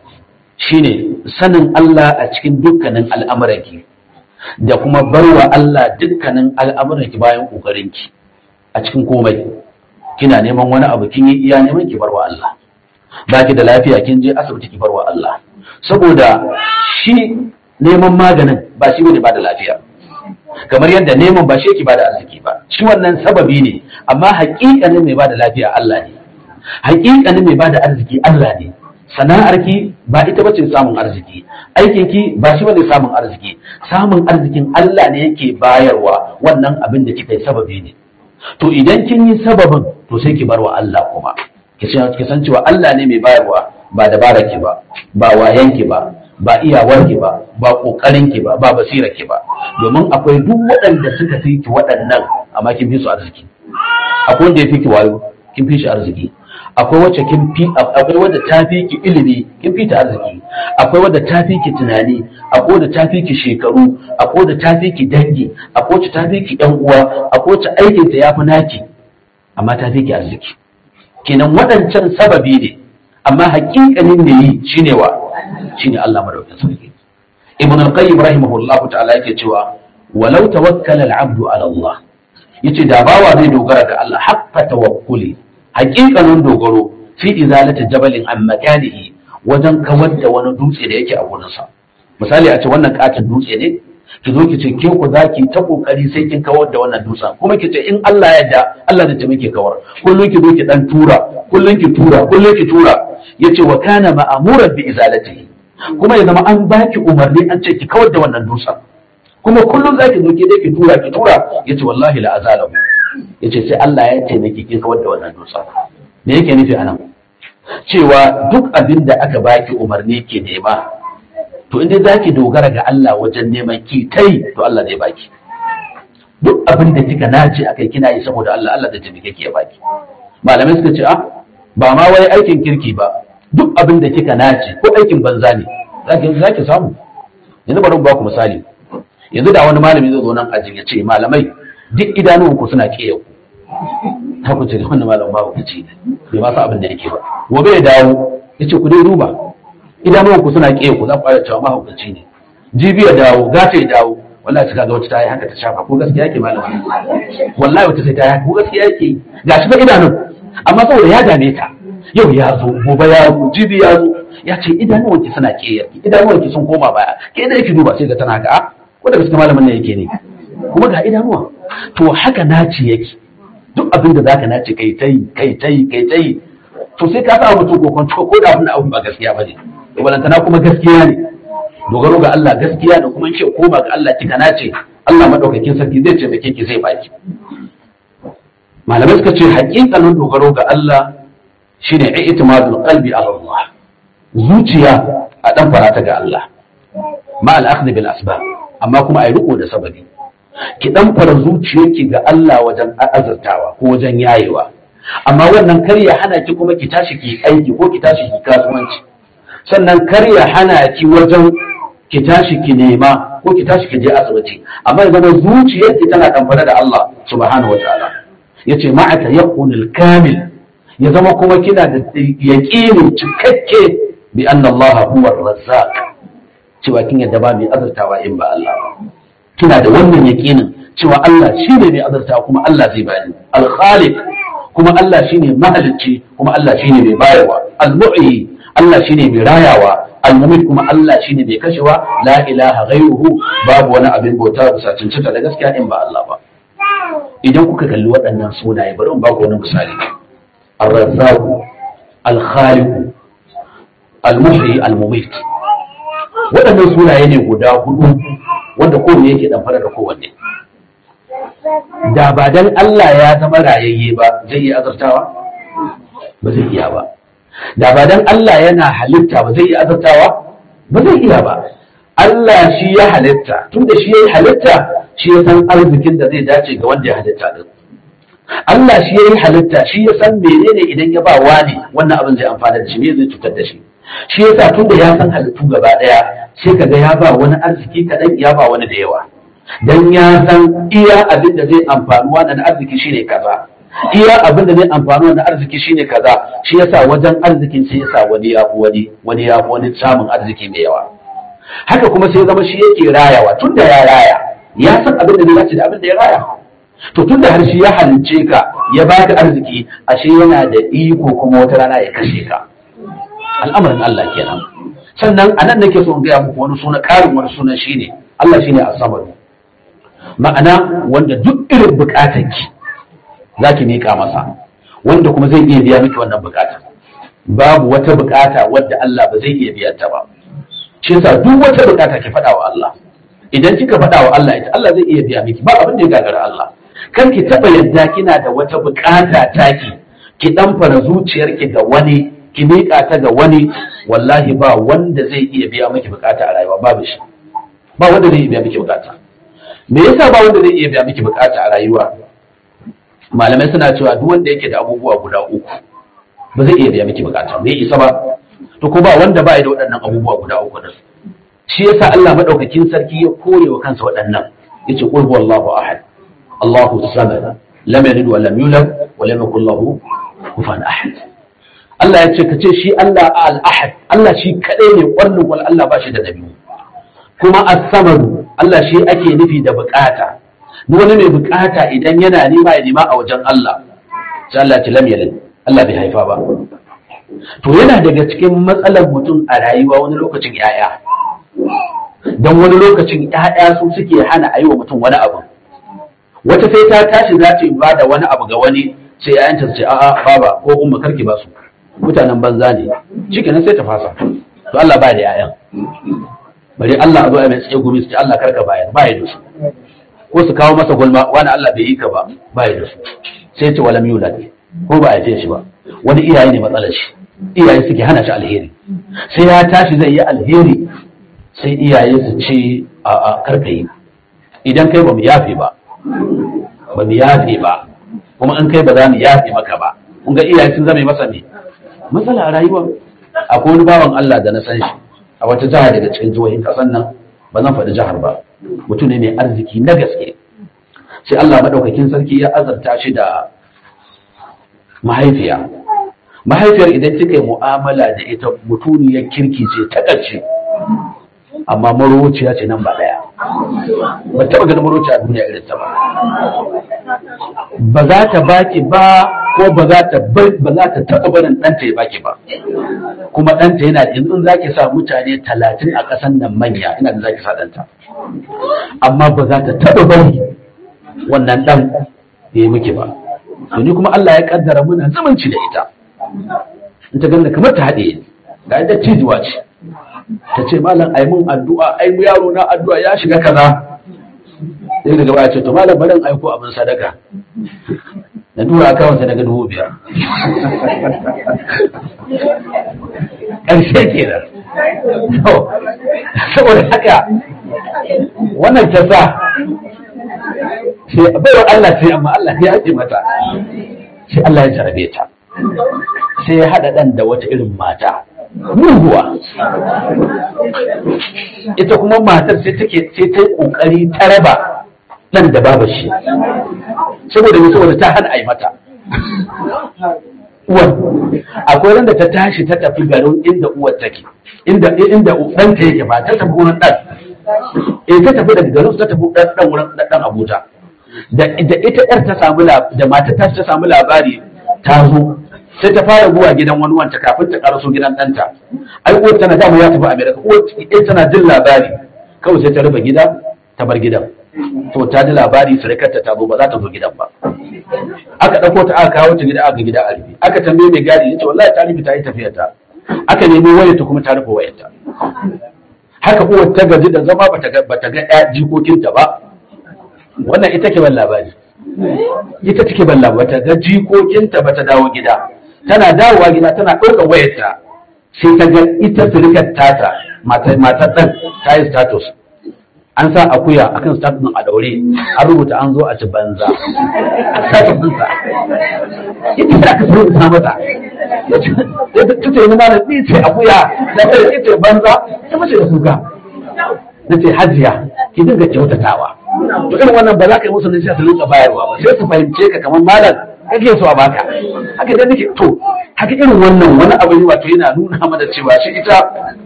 shine sanin Allah a cikin dukkanin al'amuranki da kuma barwa Allah dukkanin al'amuranki bayan ƙoƙarinki a cikin komai kina neman wani abu kin yi iya neman ki barwa Allah ba ki da lafiya kin je asibiti ki barwa Allah saboda shi neman maganin ba shi bane ba da lafiya kamar yadda neman ba shi yake ba da arziki ba shi wannan sababi ne amma haƙiƙanin mai ba da lafiya Allah ne haƙiƙanin mai ba da arziki Allah ne sana'arki ba ita bace samun arziki aikinki ba shi bane samun arziki samun arzikin Allah ne yake bayarwa wannan abin da kika yi sababi ne to idan kin yi sababin to sai ki barwa Allah kuma ki san cewa Allah ne mai bayarwa ba dabararki ba ba wayanki ba ba iyawarki ba ba kokarinki ba ba basirarki ba domin akwai duk waɗanda suka fi ki waɗannan amma kin fi su arziki akwai wanda ya fi ki wayo kin fi shi arziki akwai wacce kin fi akwai wadda ta fi ki ilimi kin fi ta arziki akwai wadda ta fi ki tunani akwai wadda ta fi ki shekaru akwai wadda ta fi ki dangi akwai wacce ta fi ki yan uwa akwai wacce aikin ta yafi naki amma ta fi ki arziki kenan waɗancan sababi ne amma haƙiƙanin da yi shine wa shine Allah madaukakin sarki ibn al-qayyim rahimahullahu ta'ala yake cewa walau tawakkala al-abdu ala Allah yace da bawa zai dogara ga Allah haqqa tawakkuli haƙiƙanin dogaro fi izalati jabalin an makanihi wajen kawar da wani dutse da yake a gurinsa misali a ce wannan katin dutse ne ki zo ki ce ke ku zaki ta kokari sai kin kawar da wannan dutsen kuma ki ce in Allah ya yarda Allah zai taimake kawar kullun ki zo ki dan tura kullun ki tura kullun ki tura yace wa kana ma'amuran bi izalatihi kuma ya zama an baki umarni an ce ki kawar da wannan dutsen kuma kullum zaki zo ki dai ki tura ki tura yace wallahi la azalahu yace sai Allah ya taimake ki kawar da wannan dutsen me yake nufi anan cewa duk abin da aka baki umarni ke nema to inda za ki dogara ga Allah wajen neman ki tai to Allah zai baki duk abin da kika nace akai kina yi saboda Allah Allah zai taimake ki ya baki malamai suka ce ah ba ma wai aikin kirki ba duk abin da kika nace ko aikin banza ne zaki zaki samu yanzu bari mu ba ku misali yanzu da wani malami zai zo nan ajin ya ce malamai duk idanuwanku suna kiyaye ku ta ku ce wannan malam ba ku ci bai ma sa abin da yake ba gobe ya dawo ya ce ku dai duba idanuwan ku suna kiyaye ku za ku fara cewa mahaukaci ne jibi ya dawo gata ya dawo wallahi ta kaga wata ta yi haka ta shafa ko gaskiya yake malam wallahi wata sai ta yi haka ko gaskiya yake gashi ba idanun amma saboda ya dame ta yau ya zo gobe ya zo jibi ya zo ya ce idanuwan ki suna kiyaye idanuwan ki sun koma baya ke da yake duba sai ga tana haka a ko da gaskiya malamin nan yake ne kuma ga idanuwa to haka naci yake duk abin da zaka nace kai tai kai tai kai tai to sai ka sa mutum kokon to ko da abin abin ba gaskiya ba ne to balantana kuma gaskiya ne dogaro ga Allah gaskiya da kuma ce koma ga Allah kika nace Allah madaukakin sarki zai ce meke ki zai baki malamai suka ce haƙiƙanin dogaro ga Allah shine i'timadul qalbi ala Allah zuciya a dan farata ga Allah ma al bil asbab amma kuma ai riko da sababi ki dan fara zuciyarki ga Allah wajen azartawa ko wajen yayewa amma wannan kar ya hana ki kuma ki tashi ki aiki ko ki tashi ki kasuwanci sannan kar ya hana ki wajen ki tashi ki nema ko ki tashi ki je asibiti amma ya zama zuciyarki tana kamfana da Allah subhanahu wa ta'ala yace ma'aka yaqunul kamil ya zama kuma kina da yaqini cikakke bi anna Allah huwa ar-razzaq cewa kin yadda ba mai azurtawa in ba Allah ba kina da wannan yaqinin cewa Allah shine mai azurtawa kuma Allah zai bani al-khaliq kuma Allah shine mahalicci kuma Allah shine mai bayarwa al-mu'yi Allah shine mai rayawa al-mumit kuma Allah shine mai kashewa la ilaha ghayruhu babu wani abin bauta bisa cancanta da gaskiya in ba Allah ba idan kuka kalli waɗannan sunaye bari in ba ku wani misali ar-razzaq al-khaliq al-muhyi al-mumit waɗannan sunaye ne guda hudu wanda kowanne yake dan fara da kowanne da ba dan Allah ya zama rayayye ba zai iya azartawa ba zai iya ba da ba dan Allah yana halitta ba zai iya azartawa ba zai iya ba Allah shi ya halitta tun da shi ya yi halitta shi ya san arzikin da zai dace ga wanda ya halitta din Allah shi ya yi halitta shi ya san menene idan ya ba wani wannan abin zai amfana da shi me zai cutar da shi shi yasa tun da ya san halittu gaba daya sai kaga ya ba wani arziki kaɗan ya ba wani da yawa dan ya san iya abin da zai amfani wannan arziki shine kaza iya abin da zai amfani wannan arziki shine kaza shi yasa wajen arzikin sai yasa wani ya fi wani wani ya fi wani samun arziki mai yawa haka kuma sai zama shi yake rayawa tun da ya raya ya san abin da zai dace da abin da ya raya to tun da har shi ya halince ka ya baka arziki ashe yana da iko kuma wata rana ya kashe ka al'amarin Allah kenan sannan anan nake so in gaya muku wani suna karin wani sunan shine Allah shine as-samad ma'ana wanda duk irin bukatanki zaki mika masa wanda kuma zai iya biya miki wannan bukata babu wata bukata wadda Allah ba zai iya biya ta ba shi yasa duk wata bukata ki faɗa wa Allah idan kika faɗa wa Allah ita Allah zai iya biya miki ba abin da ya gagara Allah kar ki taba yadda kina da wata bukata taki ki dan fara zuciyarki ga wani ki miƙa ta ga wani wallahi ba wanda zai iya biya miki bukata a rayuwa babu shi ba wanda zai iya biya miki bukata me yasa ba wanda zai iya biya miki bukata a rayuwa malamai suna cewa duk wanda yake da abubuwa guda uku ba zai iya biya miki bukata bai isa ba to ko ba wanda ba da waɗannan abubuwa guda uku din shi yasa Allah madaukakin sarki ya kore wa kansa waɗannan yace qul huwallahu ahad Allahu samad lam yalid wa lam yulad wa lam yakul lahu kufuwan ahad Allah ya ce ka ce shi Allah al-ahad Allah shi kadai ne ƙwarnin wal Allah ba shi da nabi kuma as-samad Allah shi ake nufi da bukata duk wani mai bukata idan yana nema ya nema a wajen Allah sai Allah ya ce lam yalid Allah bai haifa ba to yana daga cikin matsalar mutum a rayuwa wani lokacin yaya don wani lokacin ƴaƴa su suke hana a yi wa mutum wani abu wata sai ta tashi za ta ba da wani abu ga wani sai ƴaƴanta su ce a'a baba ko umma karki ba su mutanen banza ne shikenan sai ta fasa to Allah ba da ƴaƴan bari Allah a zo a mai tsaye gumi su ce Allah karka bayar ba ya da su ko su kawo masa gulma wani Allah bai yi ka ba ba ya da su sai ce walam yulad ko ba ya ce shi ba wani iyaye ne matsalar shi iyaye suke hana shi alheri sai ya tashi zai yi alheri sai iyaye su ce a a karka yi idan kai ba mu yafe ba ba mu yafe ba kuma in kai ba za mu yafe maka ba kun ga iyaye sun zama masa ne matsala a rayuwa akwai wani bawan Allah da na san shi a wata jiha daga cikin jihohin kasan nan ba zan faɗi jihar ba mutum ne mai arziki na gaske sai Allah maɗaukakin sarki ya azarta shi da mahaifiya mahaifiyar idan kika yi mu'amala da ita mutuniyar kirki ce ta ƙarshe amma marociya ce nan ba ɗaya ba taɓa ganin marociya a duniya irin ta ba ba za ta baki ba ko ba za ta ba za ta taɓa barin ɗanta ya baki ba kuma ɗanta yana da in za ki sa mutane talatin a ƙasan nan manya ina da za ki sa ɗanta amma ba za ta taɓa bari wannan ɗan ya yi miki ba ni kuma Allah ya kaddara muna zumunci da ita in ta ganda kamar ta haɗe ga ita cijuwa ce ta ce malam ai mun addu'a ai yaro na addu'a ya shiga kaza sai daga baya ce to malam barin aiko abin sadaka na tura akawun ta daga dubu biyar ƙarshe ke da saboda haka wannan ta sa sai baiwa Allah ce amma Allah ya ce mata sai Allah ya jarabe ta sai ya haɗa ɗan da wata irin mata muguwa ita kuma matar sai take sai ta yi ƙoƙari ta raba ɗan da babu shi saboda mai saboda ta hana a yi mata uwar akwai ran da ta tashi ta tafi garin inda uwar take inda inda ɗanta yake ba ta tafi wurin ɗan eh ta tafi daga garin ta tafi ɗan wurin ɗan Abuja da ita ƴar ta samu da matar ta ta samu labari ta zo sai ta fara zuwa gidan wani wanta kafin ta karaso gidan ɗanta ai uwar tana dama ya tafi Amerika uwar ita tana jin labari kawai sai ta rufe gida ta bar gidan to ta ji labari surukarta ta zo ba za ta zo gidan ba aka ɗauko ta aka kawo ta gida aka gida a rufe aka tambaye mai gadi ya ce wallahi ta rufe ta yi tafiyar ta aka nemi wayar ta kuma ta rufe wayar ta haka uwar ta gaji da zama bata ga bata ga ƴa jikokinta ba wannan ita ke ban labari ita take ban labari bata ga jikokinta bata dawo gida tana dawowa gida tana ɗaukar wayarta sai ta ga ita surukar tata matar ɗan ta yi status an sa akuya akan status ɗin a daure an rubuta an zo a ci banza a status ɗinsa ita da aka rubuta mata ta ce ni mana ni ce akuya da ta ce banza ta mace da kuka na ce hajiya ki dinga kyautatawa to irin wannan ba za ka yi musu nasiha su rinka bayarwa ba sai su fahimce ka kamar malam kake so a baka haka da nake to haka irin wannan wani abu ne wato yana nuna mana cewa shi ita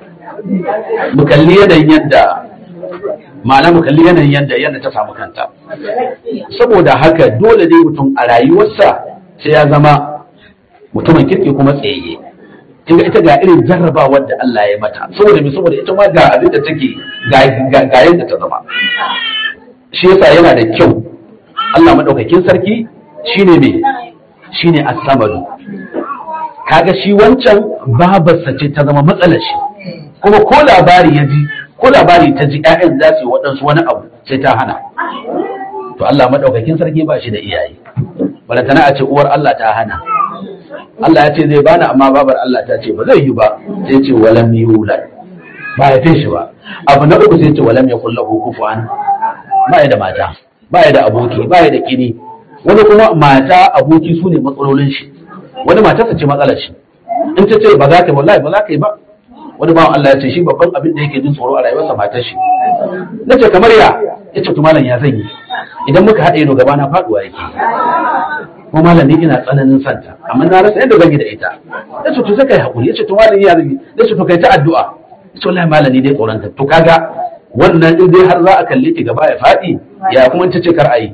mu kalli yanayin yadda ma'ana mu kalli yanayin yadda yadda ta samu kanta saboda haka dole ne mutum a rayuwarsa sai ya zama mutumin kirki kuma tsayayye kinga ita ga irin jarrabawar da Allah ya mata saboda me saboda ita ma ga abin da take ga ga yadda ta zama shi yasa yana da kyau Allah madaukakin sarki shine me shine as-samadu kaga shi wancan babarsa ce ta zama matsalar shi kuma ko labari ya ji ko labari ta ji ƴaƴan za su yi waɗansu wani abu sai ta hana to Allah madaukakin sarki ba shi da iyaye balantana a ce uwar Allah ta hana Allah ya ce zai bani amma babar Allah ta ce ba zai yi ba sai ce walam yulad ba ya fi shi ba abu na uku sai ce walam yakul lahu kufuwan ba ya da mata ba ya da aboki ba ya da kini wani kuma mata aboki su ne matsalolin shi wani matarsa ce matsalar shi in ta ce ba za ka yi wallahi ba za ka yi ba wani bawan Allah ya ce shi babban abin da yake jin tsoro a rayuwarsa matar shi na ce kamar ya ya ce malam ya zan yi idan muka haɗa ido gaba na faɗuwa yake ko malam ni ina tsananin santa amma na rasa yadda zan yi da ita ya ce to sai kai haƙuri ya ce to malam ya zan yi ya ce to kai ta addu'a ya ce wallahi malam ni dai tsoron ta to kaga wannan in dai har za a kalle ki gaba ya faɗi ya kuma ta ce kar a yi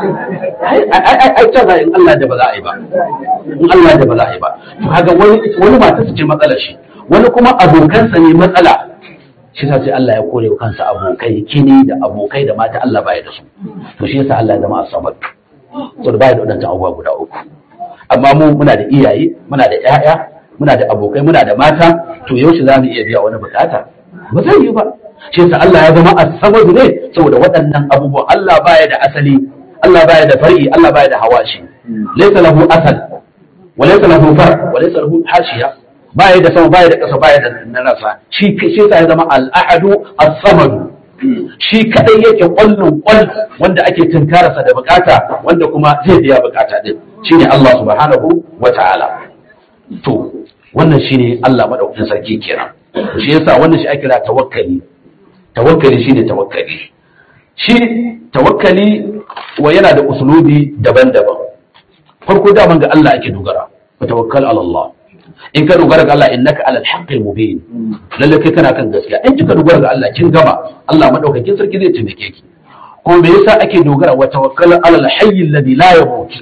ai ta za in Allah da ba za a yi ba in Allah da ba za a yi ba to kaga wani wani matarsa ce matsalar shi wani kuma abokansa ne matsala shi yasa sai Allah ya kore wa kansa abokai kini da abokai da mata Allah baya da su to shi yasa Allah ya zama asabar to da baya da wadannan abubuwa guda uku amma mu muna da iyaye muna da ƴaƴa muna da abokai muna da mata to yaushe za mu iya biya wani bukata ba zai yi ba shi yasa Allah ya zama asabar ne saboda waɗannan abubuwa Allah baya da asali Allah baya da far'i Allah baya da hawashi laysa lahu asal wa laysa lahu far wa laysa lahu hashiya baya da sama baya da ƙasa baya da narasa shi shi yasa ya zama al-ahadu as-samad shi kadai yake kwallon kwal wanda ake tunkararsa da bukata wanda kuma zai biya bukata din shine Allah subhanahu wa ta'ala to wannan shine Allah madaukakin sarki kenan shi yasa wannan shi ake kira tawakkali tawakkali shine tawakkali shi tawakkali wa yana da usulubi daban-daban farko daman ga Allah ake dogara wa tawakkal ala Allah in ka dogara ga Allah innaka ala al-haqqil mubin lalle kai kana kan gaskiya in kika dogara ga Allah kin gama Allah madaukakin sarki zai taimake ki ko me yasa ake dogara wa tawakkal ala al-hayy alladhi la yamut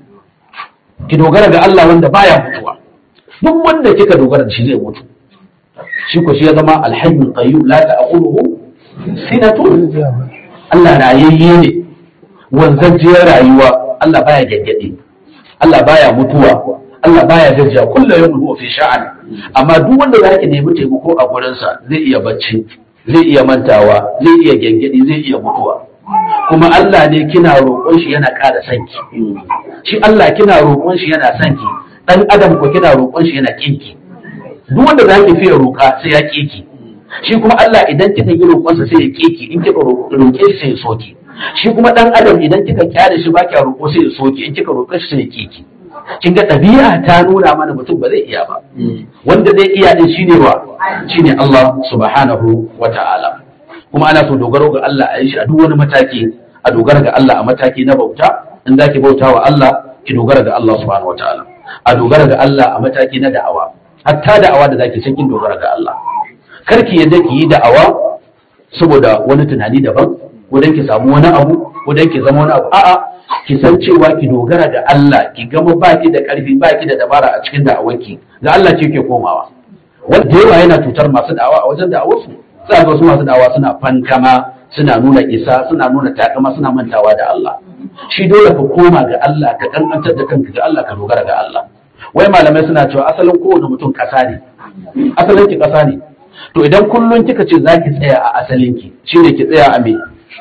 ki dogara ga Allah wanda baya mutuwa duk wanda kika dogara da shi zai mutu shi ko shi ya zama al-hayyul qayyum la ta'khuluhu sinatun Allah rayayye ne wanzajiyar rayuwa Allah baya gaggade Allah baya mutuwa Allah baya gajiya kullum yau huwa fi sha'an amma duk wanda za ki nemi taimako a gurinsa zai iya bacci zai iya mantawa zai iya gengedi zai iya mutuwa kuma Allah ne kina roƙon shi yana ƙara sanki shi Allah kina roƙon shi yana sanki dan adam ko kina roƙon shi yana kinki duk wanda za ki fiye roƙa sai ya kiki shi kuma Allah idan kika yi roƙonsa sai ya kiki in kika roƙe shi sai ya soki shi kuma dan adam idan kika kyale shi ba kya roƙo sai ya soki in kika roƙe shi sai ya kiki kin ga ɗabi'a ta nuna mana mutum ba zai iya ba wanda zai iya din shine wa shine Allah subhanahu wa ta'ala kuma ana so dogaro ga Allah a yi shi a duk wani mataki a dogara ga Allah a mataki na bauta in zaki bauta wa Allah ki dogara ga Allah subhanahu wa ta'ala a dogara ga Allah a mataki na da'awa hatta da'awa da zaki san kin dogara ga Allah karki yadda ki yi da'awa saboda wani tunani daban ko dan ki samu wani abu ko dan ki zama wani abu a'a ki san cewa ki dogara da Allah ki gama baki da karfi baki da dabara a cikin da'awarki ga Allah ce ke komawa wanda yawa yana cutar masu da'awa a wajen da'awarsu sai ga wasu masu da'awa suna fankama suna nuna isa suna nuna takama suna mantawa da Allah shi dole ka koma ga Allah ka kankantar da kanka ga Allah ka dogara ga Allah wai malamai suna cewa asalin kowane mutum kasa ne asalin ki kasa ne to idan kullun kika ce zaki tsaya a asalin ki shine ki tsaya a me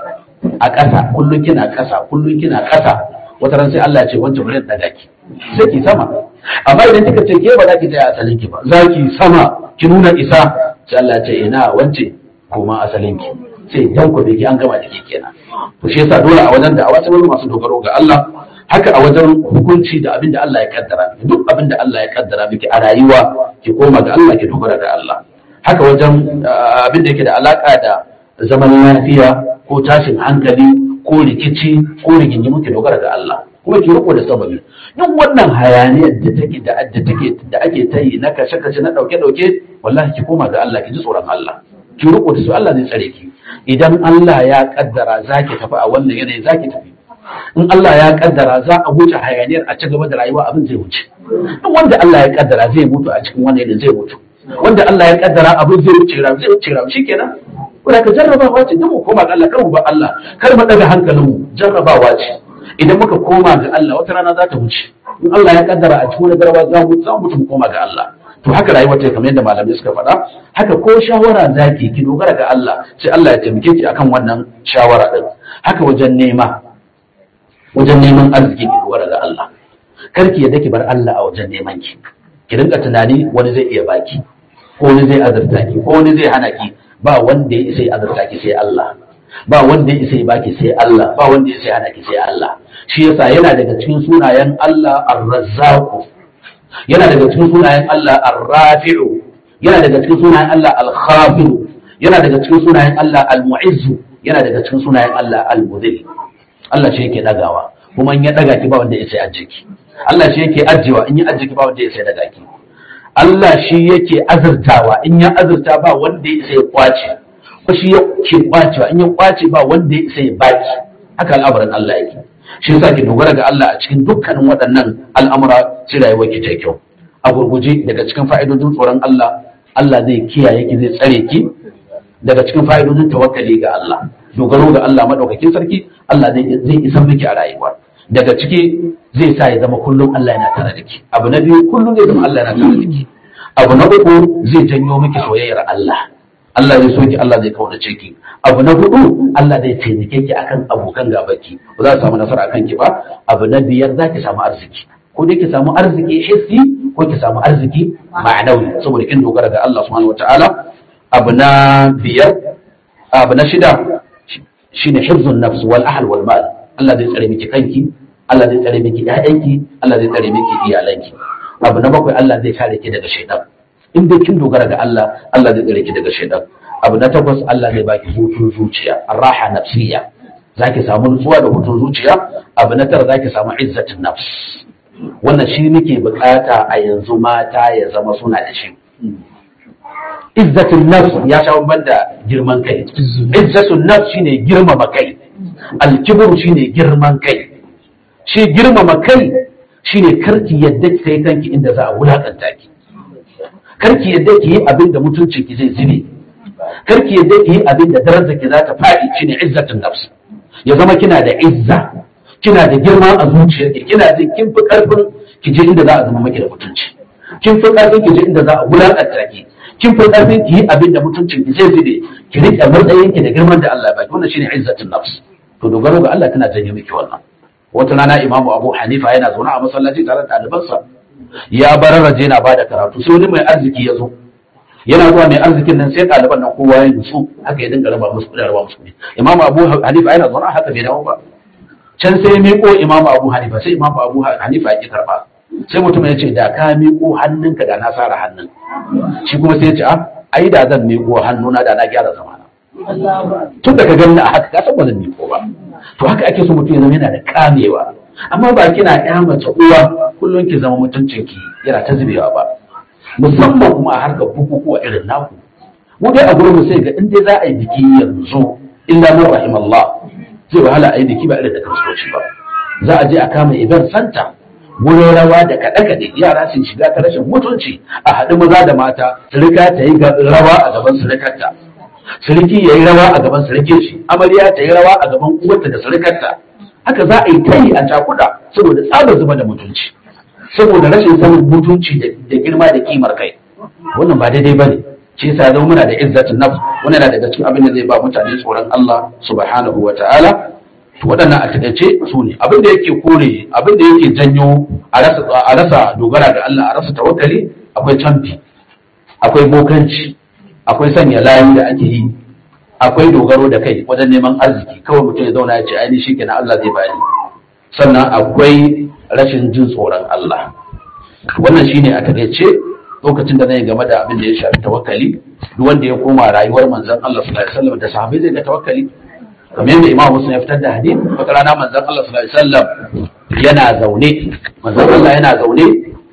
a ƙasa kullum kina ƙasa kullum kina ƙasa wata ran sai Allah ya ce wancan bari daga ki sai ki sama amma idan kika ce ke ba za ki tsaya asalin ki ba za ki sama ki nuna isa sai Allah ya ce ina wance koma asalin ki sai dan ku ki an gama da ke kenan to shi yasa dole a wajen da a wata masu dogaro ga Allah haka a wajen hukunci da abin da Allah ya kaddara duk abin da Allah ya kaddara miki a rayuwa ki koma ga Allah ki dogara ga Allah haka wajen abin da yake da alaka da zaman lafiya ko tashin hankali ko rikici ko rigingimu ki dogara ga Allah kuma ki riko da sababi duk wannan hayaniyar da take da da take da ake ta yi na kashe kashe na dauke dauke wallahi ki koma ga Allah ki ji tsoron Allah ki riko da su Allah zai tsare ki idan Allah ya kaddara zaki tafi a wannan yanayi zaki tafi in Allah ya kaddara za a wuce hayaniyar a ci gaba da rayuwa abin zai wuce duk wanda Allah ya kaddara zai mutu a cikin wannan yanayi zai mutu wanda Allah ya kaddara abin zai wuce rayu zai wuce rayu shikenan Kuna ka jarrabawa ce duk mu koma ga Allah kar mu ba Allah kar mu daga hankalin mu jarrabawa ce idan muka koma ga Allah wata rana za ta wuce in Allah ya kaddara a cikin wani garba za mu za mu mutu mu koma ga Allah to haka rayuwar ta kamar yadda malamai suka faɗa haka ko shawara zaki ki dogara ga Allah sai Allah ya taimake ki akan wannan shawara din haka wajen nema wajen neman arziki ki dogara ga Allah kar ki yadda ki bar Allah a wajen neman ki ki rinka tunani wani zai iya baki ko wani zai azurta ki ko wani zai hana ki ba wanda ya isa ya azurta ki sai Allah ba wanda ya isa ya baki sai Allah ba wanda ya isa ya hana ki sai Allah shi yasa yana daga cikin sunayen Allah Ar-Razzaq yana daga cikin sunayen Allah Ar-Rafi'u yana daga cikin sunayen Allah Al-Khafid yana daga cikin sunayen Allah Al-Mu'izz yana daga cikin sunayen Allah Al-Mudhil Allah shi yake dagawa kuma in ya daga ki ba wanda ya isa ya ajje ki Allah shi yake ajjewa in ya ajje ki ba wanda ya isa ya daga ki Allah shi yake azurtawa in ya azurta ba wanda ya isa ya kwace ko shi yake kwacewa in ya kwace ba wanda ya isa ya baki haka al'amarin Allah yake shi yasa ki dogara ga Allah a cikin dukkanin waɗannan al'amura sai rayuwar ki ta kyau a gurguje daga cikin fa'idodin tsoron Allah Allah zai kiyaye ki zai tsare ki daga cikin fa'idodin tawakkali ga Allah dogaro ga Allah madaukakin sarki Allah zai zai isa miki a rayuwa daga ciki zai sa ya zama kullum Allah yana tare da ki abu na biyu kullum zai zama Allah yana tare da ki abu na uku zai janyo miki soyayyar Allah Allah zai so ki Allah zai kaunace ki abu na hudu Allah zai taimake ki akan abokan gabaki ba za su samu nasara akan ki ba abu na biyar za ki samu arziki ko dai ki samu arziki hissi ko ki samu arziki ma'anawi saboda kin dogara ga Allah subhanahu wataala abu na biyar abu na shida shine hifzun nafs wal ahl wal mal Allah zai tsare miki kanki Allah zai tsare miki ƴaƴanki Allah zai tsare miki iyalanki abu na bakwai Allah zai kare ki daga shaitan in dai kin dogara ga Allah Allah zai tsare ki daga shaitan abu na takwas Allah zai baki hutun zuciya raha nafsiya zaki samu nutsuwa da hutun zuciya abu na tara zaki samu izzatin nafs wannan shi muke bukata a yanzu mata ya zama suna da shi izzatin nafs ya sha bamban da girman kai izzatun nafs shine girmama kai alkibru shine girman kai shi girmama kai shine karki yadda ki kai kanki inda za a wulakanta ki karki yadda ki yi abin da mutuncin ki zai zube karki yadda ki yi abin da darajar ki za ta faɗi shine izzatun nafs ya zama kina da izza kina da girma a zuciyarki kina jin kin fi karfin ki je inda za a zama maki da mutunci kin fi karfin ki je inda za a wulakanta ki kin fi karfin ki yi abin da mutuncin ki zai zube ki rike matsayin ki da girman da Allah ya baki wannan shine izzatun nafs to dogaro ga Allah tana janye miki wannan wata rana imamu abu hanifa yana zaune a masallaci tare da ɗalibansa ya bararraje yana bada karatu sai wani mai arziki ya zo yana zuwa mai arzikin nan sai ɗaliban nan kowa ya nutsu haka ya dinga raba musu kuɗi raba musu kuɗi imamu abu hanifa yana zaune haka bai dawo ba can sai ya miƙo imamu abu hanifa sai imamu abu hanifa ya ƙi karɓa sai mutum ya ce da ka miƙo hannunka da na sara hannun shi kuma sai ya ce a ai da zan miƙo hannuna da na gyara zamana tun da ka gani a haka ka san ba zan miƙo ba to haka ake so mutum ya zama yana da kamewa amma ba kina ya mace uwa kullum ki zama mutuncin ki yana ta zubewa ba musamman kuma a harkar bukukuwa irin naku mu dai a gurin sai ga in dai za a yi biki yanzu illa man rahimallah zai wahala a yi biki ba irin da kiristoci ba za a je a kama event center wurin rawa da kaɗe-kaɗe yara sun shiga ta rashin mutunci a haɗu maza da mata sirika ta yi rawa a gaban sirikarta siriki ya yi rawa a gaban sirikin shi amarya ta yi rawa a gaban uwarta da sirikarta haka za a yi ta yi a cakuda saboda tsabar zuba da mutunci saboda rashin sanin mutunci da girma da kimar kai wannan ba daidai ba ne shi yasa zama muna da izzatin nafs wannan yana daga cikin abin da zai ba mutane tsoron Allah subhanahu wa ta'ala to waɗannan a taƙaice su ne abin da yake kore abin da yake janyo a rasa dogara ga Allah a rasa tawakkali akwai canfi akwai bokanci akwai sanya layu da ake yi akwai dogaro da kai wajen neman arziki kawai mutum ya zauna ya ce ainihin shi kenan Allah zai bani sannan akwai rashin jin tsoron Allah wannan shine a takaice lokacin da zai game da abin da ya shafi tawakkali duk wanda ya koma rayuwar manzon Allah sallallahu alaihi wasallam da sahabbai zai ga tawakkali kamar yadda Imam Muslim ya fitar da hadisi wata rana manzon Allah sallallahu alaihi wasallam yana zaune manzon Allah yana zaune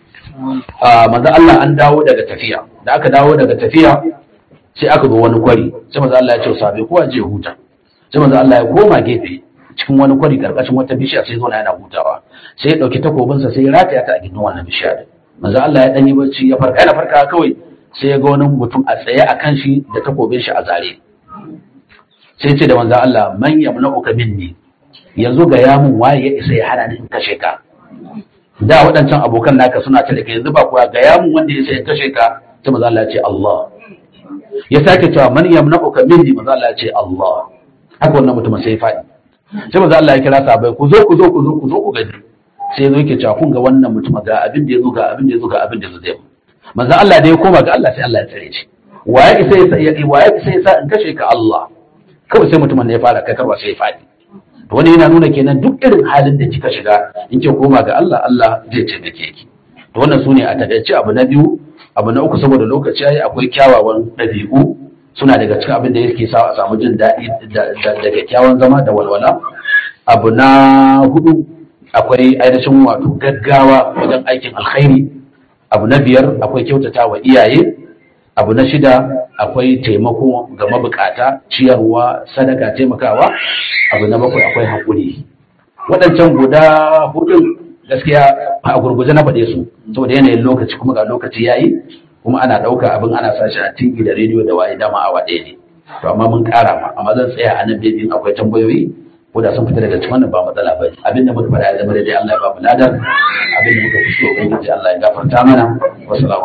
manzon Allah an dawo daga tafiya da aka dawo daga tafiya sai aka zo wani kwari sai manzon Allah ya ce sahabbai kowa je huta sai manzon Allah ya koma gefe cikin wani kwari karkashin wata bishiya sai zo yana hutawa sai ya dauki takobinsa sai ya rataya ta a gindin wannan bishiya manzo Allah ya danyi bacci ya farka yana farka kawai sai ya ga wani mutum a tsaye a kan shi da takobin shi a zare sai ce da manzo Allah man yamna'uka minni yanzu ga ya mun waye ya isa ya hana ni in kashe ka da waɗancan abokan naka suna tare ka yanzu ba kuwa ga ya mun wanda ya isa ya kashe ka sai manzo Allah ya ce Allah ya sake cewa man yamna'uka minni manzo Allah ya ce Allah haka wannan mutum sai ya faɗi sai manzo Allah ya kira sahabbai ku zo ku zo ku zo ku zo ku gani sai ya zo yake cewa kun ga wannan mutum ga abin da ya zo ga abin da ya zo ga abin da ya zo zai manzo Allah da ya koma ga Allah sai Allah ya tsare shi waye isa ya waye isa ya sa in kashe ka Allah kawai sai mutumin da ya fara kai karwa sai ya fadi to wani yana nuna kenan duk irin halin da kika shiga in kin koma ga Allah Allah zai taimake ki to wannan sune a takaice abu na biyu abu na uku saboda lokaci yayi akwai kyawawan ɗabi'u suna daga cikin abin da yake sa a samu jin daɗi da kyakkyawan zama da walwala abu na hudu akwai ainihin wato gaggawa wajen aikin alkhairi abu na biyar akwai kyautata wa iyaye abu na shida akwai taimako ga mabukata ciyarwa sadaka taimakawa abu na bakwai akwai haƙuri waɗancan guda hudun gaskiya a gurguje na faɗe su saboda yanayin lokaci kuma ga lokaci yayi kuma ana ɗauka abin ana sashi a tv da rediyo da waye dama awa ɗaya ne to amma mun ƙara ma amma zan tsaya a nan dai in akwai tambayoyi ko da sun fita daga cikin wannan ba matsala ba abin da muka faɗa ya zama daidai Allah ya ba mu ladar abin da muka fito ubangiji Allah ya gafarta mana wassalamu